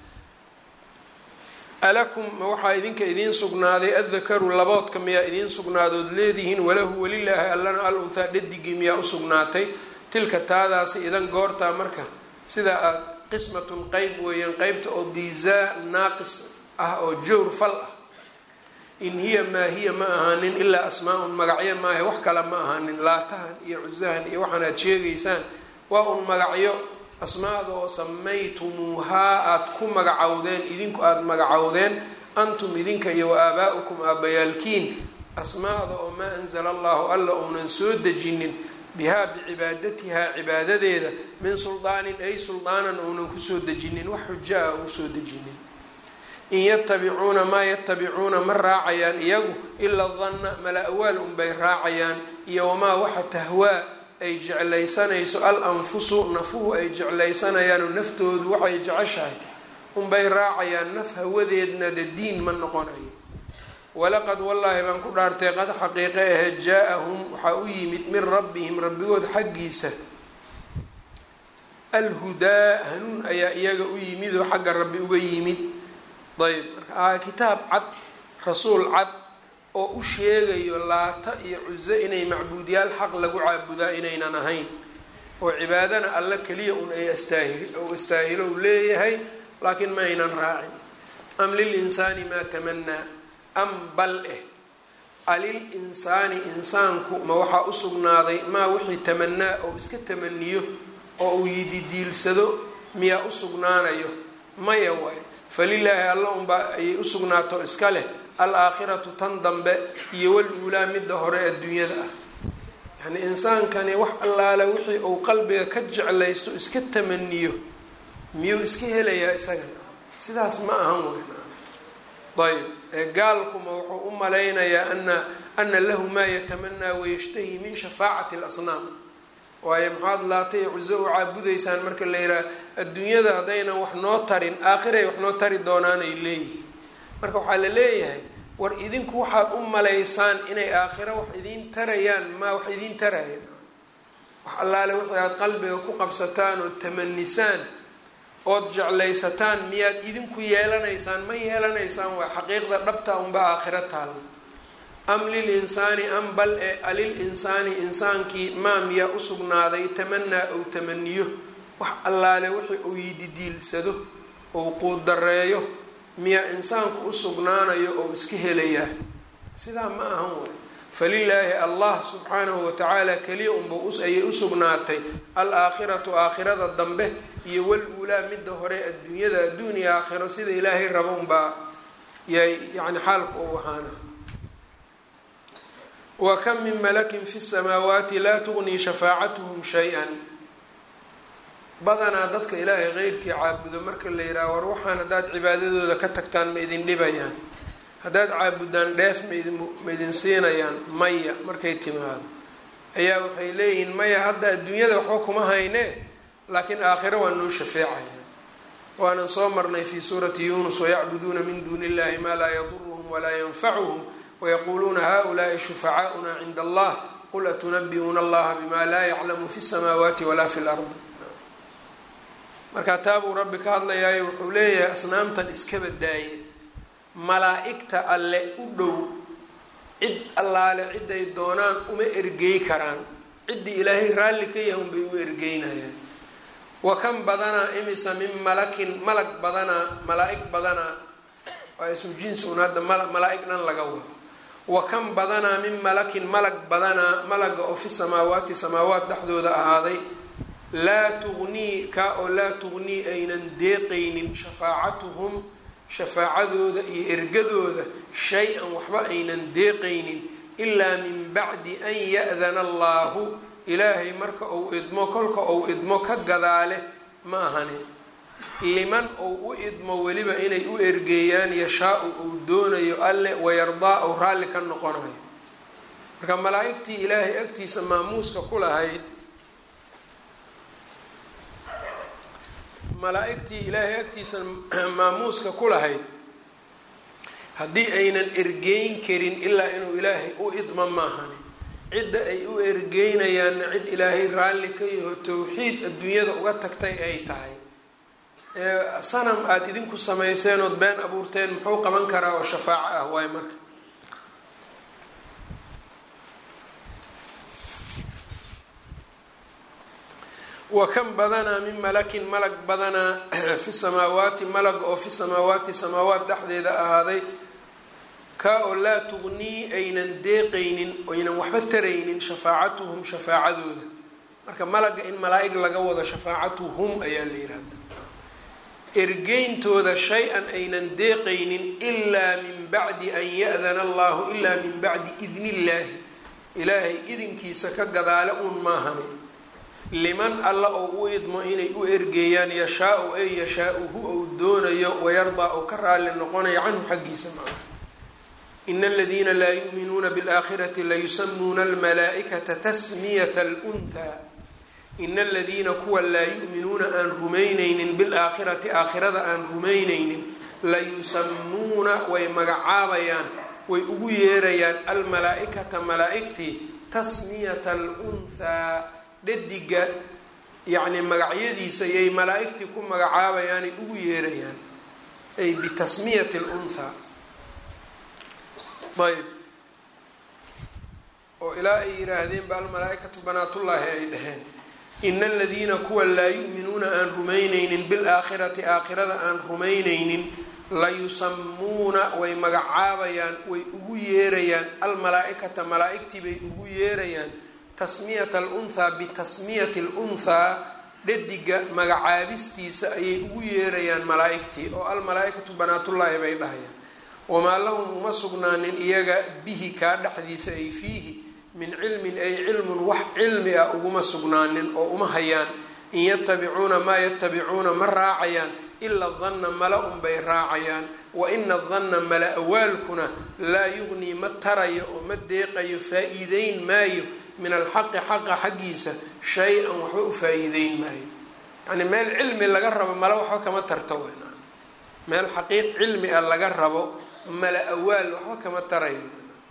alakum ma waxaa idinka idiin sugnaaday addakaru laboodka miyaa idiin sugnaadood leedihiin walahu welilaahi allana al unhaa dhadigii miyaa usugnaatay tilka taadaasi idan goortaa marka sida aad qismatun qeyb weeyaan qeybta oo diizaa naaqis ah oo jowr fal ah in hiya maa hiya ma ahaanin ilaa asmaa-un magacyo maaha wax kale ma ahaanin laatahan iyo cusahan iyo waxaan aad sheegaysaan waa un magacyo asmaada oo samaytumuuhaa aada ku magacowdeen idinku aada magacowdeen antum idinka iyo wa aabaa-ukum aabbayaalkiin asmaada oo maa anzala allahu alla uunan soo dejinin bihaa bicibaadatihaa cibaadadeeda min suldaanin ay suldaanan uunan kusoo dejinin wax xujo ah uu soo dejinin in yatabicuuna maa yatabicuuna ma raacayaan iyagu ilaa danna mala awaal unbay raacayaan iyo wamaa waxa tahwaa ay jeclaysanayso al anfusu nafuhu ay jeclaysanayaanoo naftoodu waxay jeceshahay unbay raacayaan naf hawadeedna de diin ma noqonayo walaqad wallaahi baan ku dhaartay qad xaqiiqe ahe jaa-ahum waxaa u yimid min rabbihim rabbigood xaggiisa alhudaa hanuun ayaa iyaga u yimid oo xagga rabbi uga yimid ayb marka kitaab cad rasuul cad oo u sheegayo laata iyo cuso inay macbuudyaal xaq lagu caabudaa inaynan ahayn oo cibaadana alla keliya un ay astaahil ou astaahilo u leeyahay laakiin ma aynan raacin am lil insaani maa tamanaa am bal eh alil insaani insaanku ma waxaa u sugnaaday maa wixii tamanaa oo iska tamaniyo oo uu yididiilsado miyaa u sugnaanayo maya waay falilaahi alla unbaa ayay u sugnaato iska leh alaakhiratu tan dambe iyo wal uulaa midda hore adduunyada ah yani insaankani wax allaale wixii uu qalbiga ka jeclaysto iska tamaniyo miyuu iska helayaa isaga sidaas ma ahan weyn ayb ee gaalkuma wuxuu u malaynayaa ana ana lahu maa yatamanaa wayashtahi min shafaacati lasnaam waayo maxaad laatay cuso u caabudaysaan marka la yidhaha adduunyada haddaynan wax noo tarin aakhiray wax noo tari doonaanay leeyihiin marka waxaa la leeyahay war idinku waxaad u malaysaan inay aakhiro wax idiin tarayaan maa wax idiin tarayaan wax allaale wixii aad qalbiga ku qabsataan ood tamanisaan ood jeclaysataan miyaad idinku yeelanaysaan ma yeelanaysaan waa xaqiiqda dhabta unba aakhiro taalla am lil insaani am bal e alil insaani insaankii maa miyaa usugnaaday tamanaa ou tamaniyo wax allaale wixii uu yididiilsado ou quudareeyo miyaa insaanku usugnaanayo oo iska helayaa sidaa ma ahan way falilaahi allah subxaanahu watacaala keliya unba ayay usugnaatay al aakhiratu aakhirada dambe iyo wal uulaa midda hore adduunyada adduun iyo aakhiro sida ilaahay rabo unbaa yay yani xaalku u ahaana wa kam min malakin fi samaawaati laa tugnii shafaacatuhum shay-an badanaa dadka ilaahay qeyrkii caabudo marka la yidhaha war waxaan haddaad cibaadadooda ka tagtaan ma idin dhibayaan haddaad caabudaan dheef maidin ma idin siinayaan maya markay timaado ayaa waxay leeyihiin maya hadda adduunyada waxba kuma haynee laakiin aakhiro waa noo shafeecayaan waanan soo marnay fii suurati yuunus wayacbuduuna min duuni illahi maa laa yaduruhum walaa yanfacuhum wayaquuluuna haulaai shufacaauna cinda allah qul atunabi'uuna allaha bima laa yaclamu fi samaawaati walaa fi lardi markaa taabuu rabbi ka hadlayaayo wuxuu leeyahay asnaamtan iskaba daaye malaa-igta alle u dhow cid allaale ciday doonaan uma ergey karaan ciddii ilaahay raalli ka yahay unbay u ergeynayaan wa kan badanaa imisa min malakin malag badanaa malaa-ig badanaa waa ismu jinsi un hadda malaa-ig dhan laga wado wa kan badanaa min malakin malag badanaa malaga oo fi samaawaati samaawaat dhexdooda ahaaday laa tugnii kaa oo laa tugnii aynan deeqaynin shafaacatuhum shafaacadooda iyo ergadooda shay-an waxba aynan deeqaynin ilaa min bacdi an ya-dana allaahu ilaahay marka uu idmo kolka uu idmo ka gadaale ma ahani liman uu u idmo weliba inay u ergeeyaan yashaa-u uu doonayo alle wayardaa uu raalli ka noqonayo marka malaa-igtii ilaahay agtiisa maamuuska ku lahayd malaa-igtii ilaahay agtiisa maamuuska ku lahayd haddii aynan ergeyn karin ilaa inuu ilaahay u idmo maahani cidda ay u ergeynayaanna cid ilaahay raalli ka yaho towxiid adduunyada uga tagtay ay tahay sanam aada idinku samayseen ood been abuurteen muxuu qaban karaa oo shafaaco ah waay marka wa kan badanaa min malakin malag badanaa fi samaawaati malag oo fi samaawaati samaawaat dhexdeeda ahaaday kaa oo laa tugnii aynan deeqaynin oynan waxba taraynin shafaacatuhum shafaacadooda marka malaga in malaa-ig laga wado shafaacatuhum ayaa la yihahda ergeyntooda shay-an aynan deeqaynin ilaa min bacdi an ya-dana allahu ilaa min bacdi idni illaahi ilaahay idinkiisa ka gadaale uun maahane liman alla oo u idmo inay u ergeeyaan yashaa-u ay yashaa-uhu ou doonayo wayardaa ou ka raalli noqonayo canhu xaggiisa macah in aladiina laa yu'minuuna biاlaakhirati layusamuuna almalaa-ikata tasmiyata alunhaa ina aladiina kuwa laa yu'minuuna aan rumaynaynin bilaakhirati aakhirada aan rumaynaynin layusamuuna way magacaabayaan way ugu yeerayaan almalaa-ikata malaa-igtii tasmiyata alunhaa dhadiga yacni magacyadiisa yay malaa-igtii ku magacaabayaanay ugu yeerayaan ay bitasmiyati lunhaa ayb oo ilaa ay yihaahdeen ba almalaa-ikatu banaatullaahi ay dhaheen ina aladiina kuwa laa yu'minuuna aan rumaynaynin bilaakhirati aakhirada aan rumaynaynin layusamuuna way magacaabayaan way ugu yeerayaan almalaa-ikata malaa-igtii bay ugu yeerayaan tasmiyata alunhaa bitasmiyati alunhaa dhadiga magacaabistiisa ayay ugu yeerayaan malaa-igtii oo almalaa-ikatu banaatullaahi bay dhahayaan wamaa lahum uma sugnaanin iyaga bihi kaa dhexdiisa ay fiihi min cilmin ay cilmun wax cilmi ah uguma sugnaanin oo uma hayaan in yatabicuuna maa yatabicuuna ma raacayaan ila danna mala unbay raacayaan wa ina danna mala awaalkuna laa yugnii ma tarayo oo ma deeqayo faa-iideyn maayo min alxaqi xaqa xaggiisa shay-an waxba u faa-iideyn maayo yacni meel cilmi laga rabo mala waxba kama tarto wn meel xaqiiq cilmi ah laga rabo mala awaal waxba kama tarayo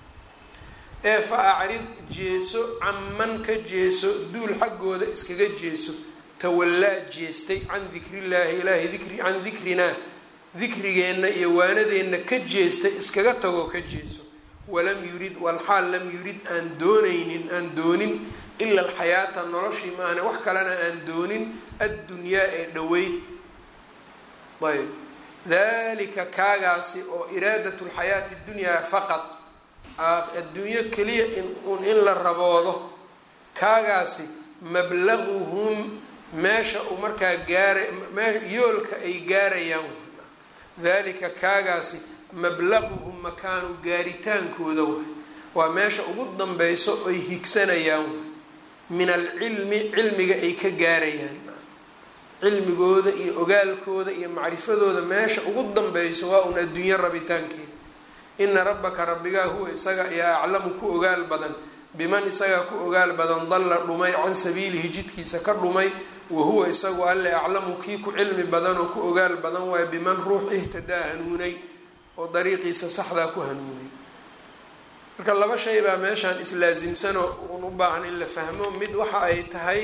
ee fa acrid jeeso caman ka jeeso duul xaggooda iskaga jeeso tawallaa jeestay can dikrillaahi ilaahi dikri can dikrinaa dikrigeenna iyo waanadeenna ka jeestay iskaga tagoo ka jeeso walam yurid walxaal lam yurid aan doonaynin aan doonin ila alxayaata noloshii maahane wax kalena aan doonin addunyaa ee dhoweyd ayb dalika kaagaasi oo iraadat lxayaati dunyaa faqad adduunyo keliya in in la raboodo kaagaasi mablaguhum meesha uu markaa gaara yoolka ay gaarayaan dalika kaagaasi mablaguhum makaanu gaaritaankooda waay waa meesha ugu danbeyso ay higsanayaan waay min alcilmi cilmiga ay ka gaarayaan cilmigooda iyo ogaalkooda iyo macrifadooda meesha ugu danbeyso waa un adduunyo rabitaankeeda ina rabbaka rabbigaa huwa isaga ayaa aclamu ku ogaal badan biman isagaa ku ogaal badan dalla dhumay can sabiilihi jidkiisa ka dhumay wa huwa isagu alle aclamu kii ku cilmi badan oo ku ogaal badan waayo biman ruux ihtadaa hanuunay oo dariiqiisa saxdaa ku hanuunay marka laba shay baa meeshaan islaasimsanoo uun u baahan in la fahmo mid waxa ay tahay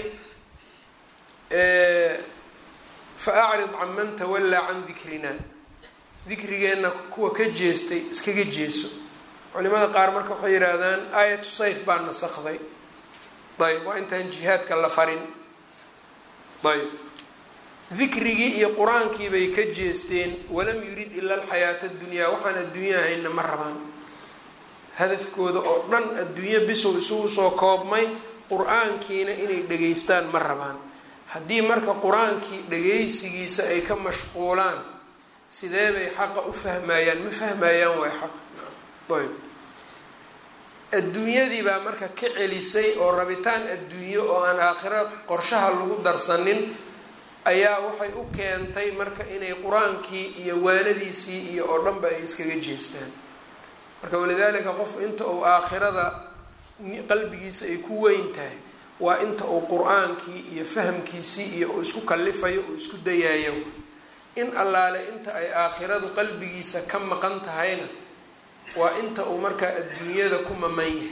fa acrid can man tawallaa can dikrina dikrigeenna kuwa ka jeestay iskaga jeeso culimada qaar marka waxay yidhaahdaan aayatu sayf baa nasakday ayb waa intaan jihaadka la farin ayb dikrigii iyo qur-aankii bay ka jeesteen walam yurid ila alxayaata adunyaa waxaan adduunya ahayna ma rabaan hadafkooda oo dhan adduunyo bisow isugu soo koobmay qur-aankiina inay dhegaystaan ma rabaan haddii marka qur-aankii dhagaysigiisa ay ka mashquulaan sidee bay xaqa u fahmayaan ma fahmayaan waay xaq ayb adduunyadii baa marka ka celisay oo rabitaan adduunyo oo aan aakhiro qorshaha lagu darsanin ayaa waxay u keentay marka inay qur-aankii iyo waanadiisii iyo oo dhanba ay iskaga jeestaan marka walidaalika qofku inta uu aakhirada qalbigiisa ay ku weyn tahay waa inta uu qur-aankii iyo fahamkiisii iyo uu isku kalifayo uu isku dayaayo in allaale inta ay aakhiradu qalbigiisa ka maqan tahayna waa inta uu markaa adduunyada ku maman yahay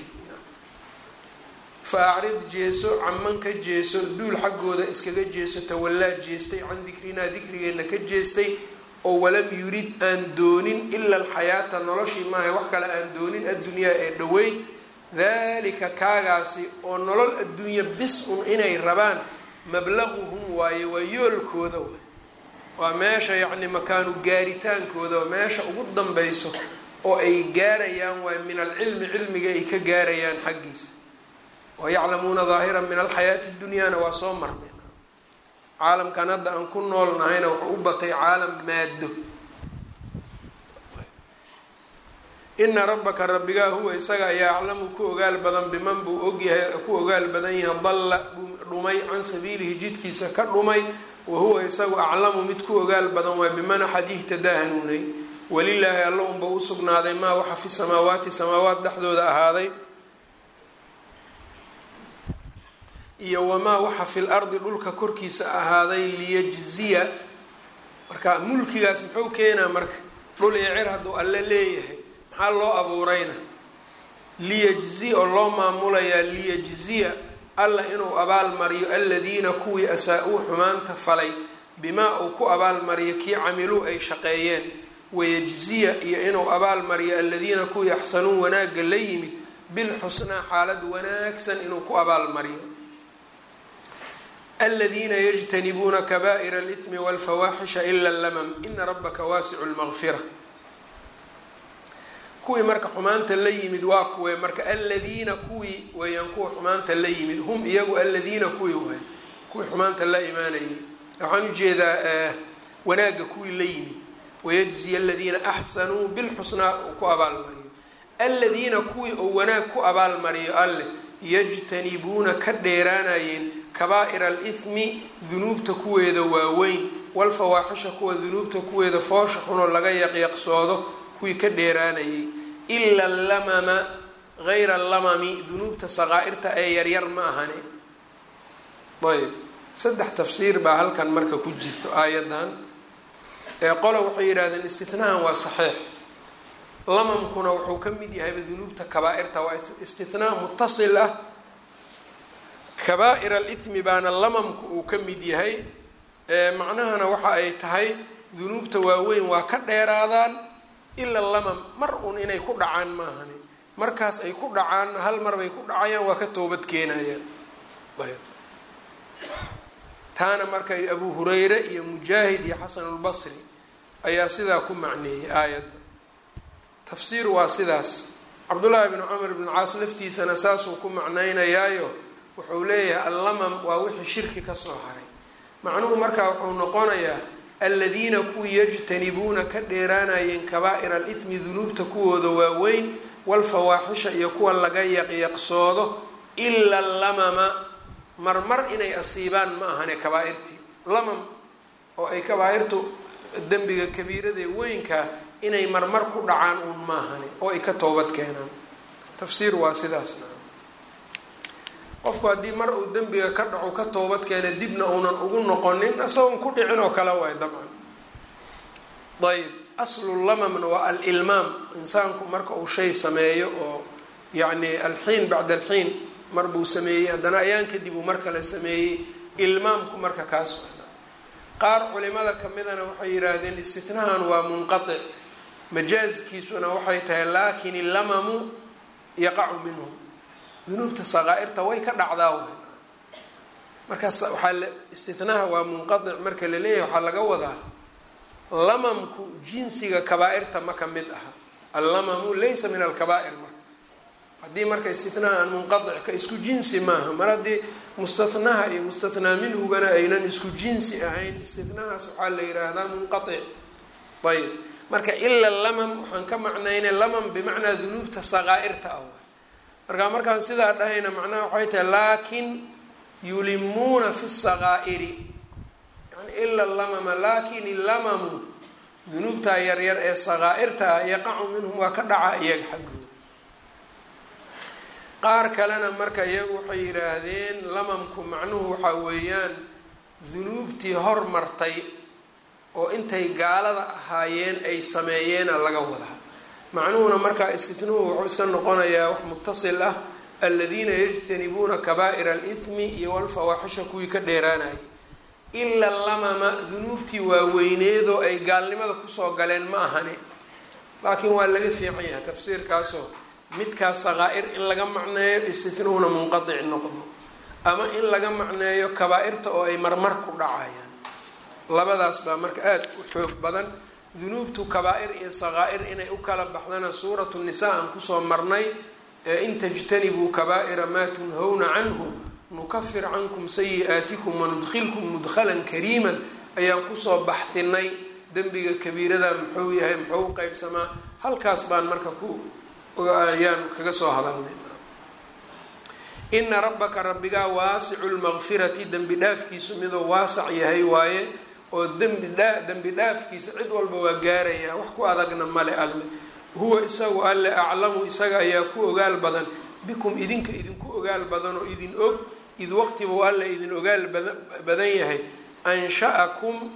fa acrid jeeso caman ka jeeso duul xaggooda iskaga jeeso tawallaa jeestay can dikrinaa dikrigeenna ka jeestay oo walam yurid aan doonin ila alxayaata noloshii maaha wax kale aan doonin addunyaa ee dhoweyd dalika kaagaasi oo nolol adduunya bis un inay rabaan mablaquhum waaye waa yoolkooda waay waa meesha yacni makaanu gaaritaankooda waa meesha ugu danbeyso oo ay gaarayaan waay min alcilmi cilmiga ay ka gaarayaan xaggiisa wa yaclamuuna daahiran min alxayaati dunyaana waa soo marnay caalamkan hadda aan ku nool nahayna wuxuu u batay caalam maado ina rabbaka rabbigaa huwa isaga ayaa aclamu ku ogaal badan biman buu ogyahay ku ogaal badan yahay dalla dhumay can sabiilihi jidkiisa ka dhumay wa huwa isagu aclamu mid ku ogaal badan waa biman axad ihtadaa hanuunay walilaahi alla unba u sugnaaday maa waxa fi samaawaati samaawaat dhexdooda ahaaday iyo wamaa waxa fil ardi dhulka korkiisa ahaaday liyajziya marka mulkigaas muxuu keenaa marka dhul iyo cir hadduu alle leeyahay maxaa loo abuurayna liyajzi oo loo maamulayaa liyajziya alla inuu abaalmariyo aladiina kuwii asaa-uu xumaanta falay bimaa uu ku abaalmariyo kii camiluu ay shaqeeyeen wayajziya iyo inuu abaalmariyo aladiina kuwii axsanuu wanaagga la yimid bilxusnaa xaalad wanaagsan inuu ku abaalmariyo aladiina yajtanibuuna kaba'ira alithmi walfawaaxisha ila lamam ina rabbaka waasicu lmaqfira kuwii marka xumaanta la yimid waa kuwe marka aladiina kuwii weeyaan kuwa xumaanta la yimid hum iyagu aladiina kuwii waay kuwii xumaanta la imaanayay waxaan ujeedaa wanaagga kuwii la yimid wayajziya aladiina axsanuu bilxusnaa uu ku abaalmariyo aladiina kuwii uu wanaag ku abaalmariyo alleh yajtanibuuna ka dheeraanayeen kabaa'ira alithmi dunuubta kuweeda waaweyn walfawaaxisha kuwa dunuubta kuweeda foosha xunoo laga yaqyaqsoodo kuwii ka dheeraanayay ila lamama gayra lamami dunuubta saqaa-irta ee yaryar ma ahane ayb saddex tafsiir baa halkan marka ku jirto aayadan ee qola waxay yidhahdeen istinahan waa saxiix lamamkuna wuxuu ka mid yahayba dunuubta kabaa-irta waa istinaa mutasil ah kabaa-ir alithmi baana lamamku uu ka mid yahay macnahana waxa ay tahay dunuubta waaweyn waa ka dheeraadaan ila lamam mar un inay ku dhacaan maahani markaas ay ku dhacaan hal mar bay ku dhacayaan waa ka toobad keenayaan ayb taana marka abu hureyre iyo mujaahid iyo xasanulbasri ayaa sidaa ku macneeyay aayadda tafsiir waa sidaas cabdullaahi bnu camr bnu caas laftiisana saasuu ku macnaynayaayo wuxuu leeyahay allamam waa wixii shirki kasoo haray macnuhu markaa wuxuu noqonayaa aladiina kuwii yajtanibuuna ka dheeraanayeen kabaa-ira alithmi dunuubta kuwooda waaweyn walfawaaxisha iyo kuwa laga yaqyaqsoodo ila lamama marmar inay asiibaan ma ahane kabaa-irtii lamam oo ay kabaa-irtu dembiga kabiiradee weynkaa inay marmar ku dhacaan uun maahane oo ay ka toobad keenaan tafsiir waa sidaasna qofku haddii mar uu dembiga ka dhaco ka toobad keena dibna uunan ugu noqonin isagoon ku dhicin oo kale waay dabcan ayb aslulamamna waa alilmaam insaanku marka uu shay sameeyo oo yacni alxiin bacda alxiin mar buu sameeyey haddana ayaan kadib uu mar kale sameeyey ilmaamku marka kaas qaar culimada kamidana waxay yidhaahdeen istitnahan waa munqatic majaaskiisuna waxay tahay laakin illamamu yaqacu minhum dunuubta saqaa-irta way ka dhacdaa w markaas waxaa la istinaha waa munqadic marka la leeyahay waxaa laga wadaa lamamku jinsiga kabaa-irta ma ka mid aha allamamu laysa min alkabaa-ir marka haddii marka istinaha aan munqadic ka isku jinsi maaha mar haddii mustatnaha iyo mustathnaa minhugana aynan isku jinsi ahayn istinahaas waxaa la yiraahdaa munqaic ayb marka ila lamam waxaan ka macnayna lamam bimacnaa dunuubta saqaa-irta ah marka markaan sidaa dhahayna macnaha waxay tahay laakin yulimuuna fi saqaa'iri yani ila lamama lakin illamamu dunuubtaa yaryar ee saqaa-irta ah yaqacu minhum waa ka dhaca iyaga xaggooda qaar kalena marka iyagu waxay yidhaahdeen lamamku macnuhu waxaa weeyaan dunuubtii hormartay oo intay gaalada ahaayeen ay sameeyeena laga wadaa macnuhuna markaa istitnuhu wuxuu iska noqonayaa wax mutasil ah aladiina yajtanibuuna kabaa'ira alithmi iyo walfawaaxisha kuwii ka dheeraanayay ila lamama dunuubtii waaweyneedoo ay gaalnimada kusoo galeen ma ahani laakiin waa laga fiican yahay tafsiirkaasoo midkaas saqaa-ir in laga macneeyo istitnuhuna munqadic noqdo ama in laga macneeyo kabaa-irta oo ay marmar ku dhacayaan labadaas baa marka aada u xoog badan dunuubtu kabaa-ir iyo saqaa-ir inay u kala baxdana suuratu nisaa aan kusoo marnay ee in tajtanibuu kabaa-ira maa tunhawna canhu nukafir cankum sayi-aatikum wanudkhilkum mudkhalan kariiman ayaan kusoo baxdinay dembiga kabiirada muxuu yahay muxuu u qeybsamaa halkaas baan marka ku ayaan kaga soo hadalnay ina rabbaka rabbigaa waasicu lmaqfirati dembi dhaafkiisu miduu waasac yahay waaye oo dembi dhaa dembi dhaafkiisa cid walba waa gaarayaa wax ku adagna male alle huwa isagu alle aclamu isaga ayaa ku ogaal badan bikum idinka idinku ogaal badan oo idin og id waqtibuu alle idin ogaal badan yahay ansha-akum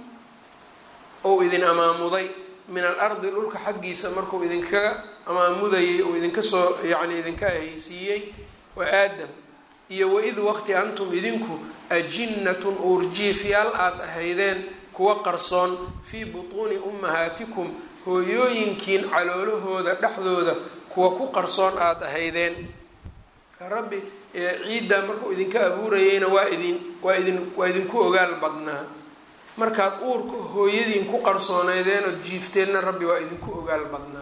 ou idin amaamuday min alardi dhulka xaggiisa markuu idinkaga amaamudayay oo idinka soo yacni idinka ahaysiiyey waa aadam iyo waid waqti antum idinku ajinnatun uurjiifyaal aada ahaydeen kuwa qarsoon fii butuuni ummahaatikum hooyooyinkiin caloolahooda dhexdooda kuwa ku qarsoon aada ahaydeen rabbi ciiddaa markuu idinka abuurayeyna waa idin waa idin waa idinku ogaal badnaa markaad uurka hooyadiin ku qarsooneydeenoo jiifteenna rabbi waa idinku ogaal badnaa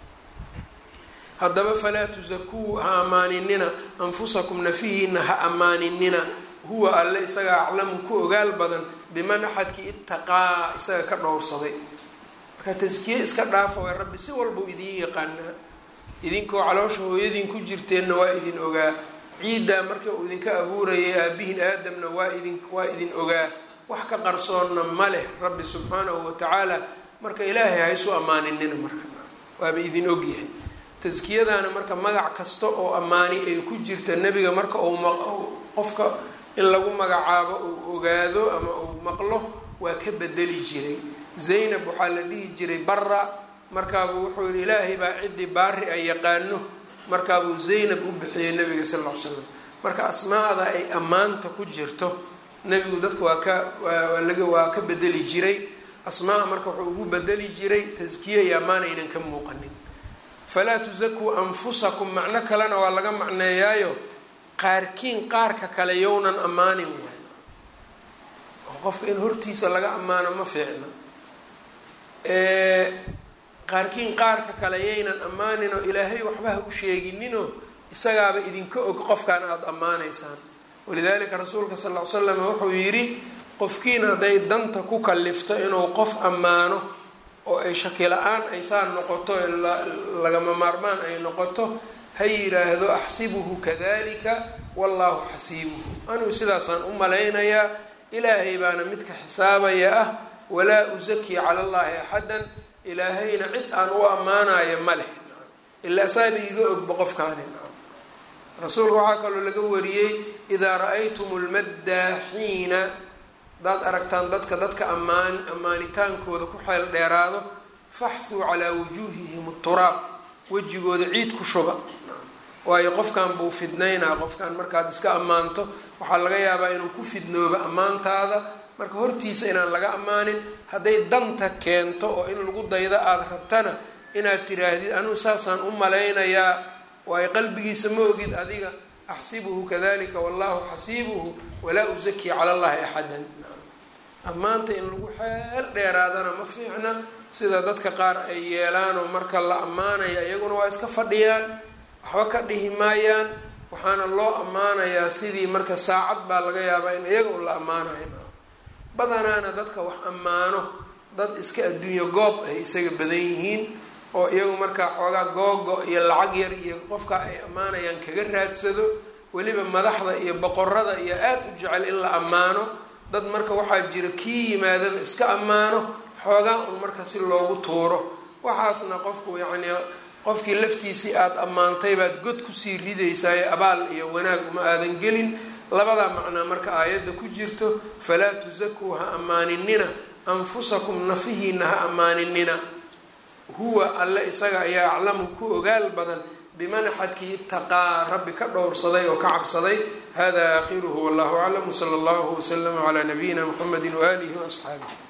haddaba falaa tusakuu ha ammaaninina anfusakum nafihiina ha ammaaninina huwa alle isaga aclamu ku ogaal badan biman axadkii itaqaa isaga ka dhowrsaday marka taskiye iska dhaafa way rabbi si walbau idiin yaqaanaa idinkoo caloosha hooyadiin ku jirteenna waa idin ogaa ciiddaa marka uu idinka abuurayay aabihin aadamna waa idin waa idin ogaa wax ka qarsoonna ma leh rabbi subxaanahu watacaala marka ilaahay haysu ammaaninina marka waaba idin ogyahay taskiyadaana marka magac kasta oo ammaani ay ku jirta nebiga marka uu qofka in lagu magacaabo uu ogaado ama uu maqlo waa ka bedeli jiray zaynab waxaa la dhihi jiray bara markaabuu wuxuu yihi ilaahay baa ciddii baari ay yaqaano markaabuu zaynab u bixiyey nabiga sal ll ly slam marka asmaada ay ammaanta ku jirto nebigu dadka waa ka waalaga waa ka bedeli jiray asmaa marka wuxuu ugu bedeli jiray taskiye iyo ammaan aynan ka muuqanin falaa tusakuu anfusakum macno kalena waa laga macneeyaayo qaarkiin qaarka kale yownan ammaanin waay oo qofka in hortiisa laga ammaano ma fiicna qaarkiin qaarka kale yaynan ammaanin oo ilaahay waxba ha u sheegininoo isagaaba idinka og qofkan aada ammaanaysaan walidaalika rasuulka sal ll ly slam wuxuu yidhi qofkiin hadday danta ku kalifto inuu qof ammaano oo ay shaki la-aan ay saa noqoto lagama maarmaan ay noqoto ha yiraahdo axsibuhu kadalika wallaahu xasiibuhu anuu sidaasaan u malaynayaa ilaahay baana midka xisaabaya ah walaa usaki cala allahi axadan ilaahayna cid aan u ammaanayo ma leh ilaa saaba iga ogba qofkaani rasuulka waxaa kaloo laga wariyey idaa ra-aytum lmaddaaxiina hadaad aragtaan dadka dadka ammaan ammaanitaankooda ku xeel dheeraado faxthuu calaa wujuuhihim turaab wejigooda ciid ku shuba waayo qofkan buu fidnaynaa qofkan markaad iska ammaanto waxaa laga yaabaa inuu ku fidnoobo ammaantaada marka hortiisa inaan laga ammaanin hadday danta keento oo in lagu daydo aada rabtana inaad tiraahdid anuu saasaan u malaynayaa waayo qalbigiisa ma ogid adiga axsibuhu kadalika wallahu xasiibuhu walaa usakii cala allahi axadan ammaanta in lagu xeel dheeraadana ma fiicna sida dadka qaar ay yeelaanoo marka la ammaanaya iyaguna waa iska fadhiyaan waxba ka dhihi maayaan waxaana loo ammaanayaa sidii marka saacad baa laga yaabaa in iyaga un la ammaanayo badanaana dadka wax ammaano dad iska adduunyo goob ay isaga badan yihiin oo iyagu markaa xoogaa googo iyo lacag yar iyo qofka ay ammaanayaan kaga raadsado weliba madaxda iyo boqorada iyo aada u jecel in la ammaano dad marka waxaa jira kii yimaadaba iska ammaano xoogaa un marka si loogu tuuro waxaasna qofku yacnii qofkii laftiisii aada ammaantay baad god kusii ridaysaay abaal iyo wanaag uma aadan gelin labadaa macnaa marka aayadda ku jirto falaa tusakuu ha ammaaninina anfusakum nafihiina ha ammaaninina huwa alle isaga ayaa aclamu ku ogaal badan biman axadkii itaqaa rabbi ka dhowrsaday oo ka cabsaday hada aakhiruhu wallahu aclam wsala allahu waslama calaa nabiyina muxamedi waaalihi waasxaabih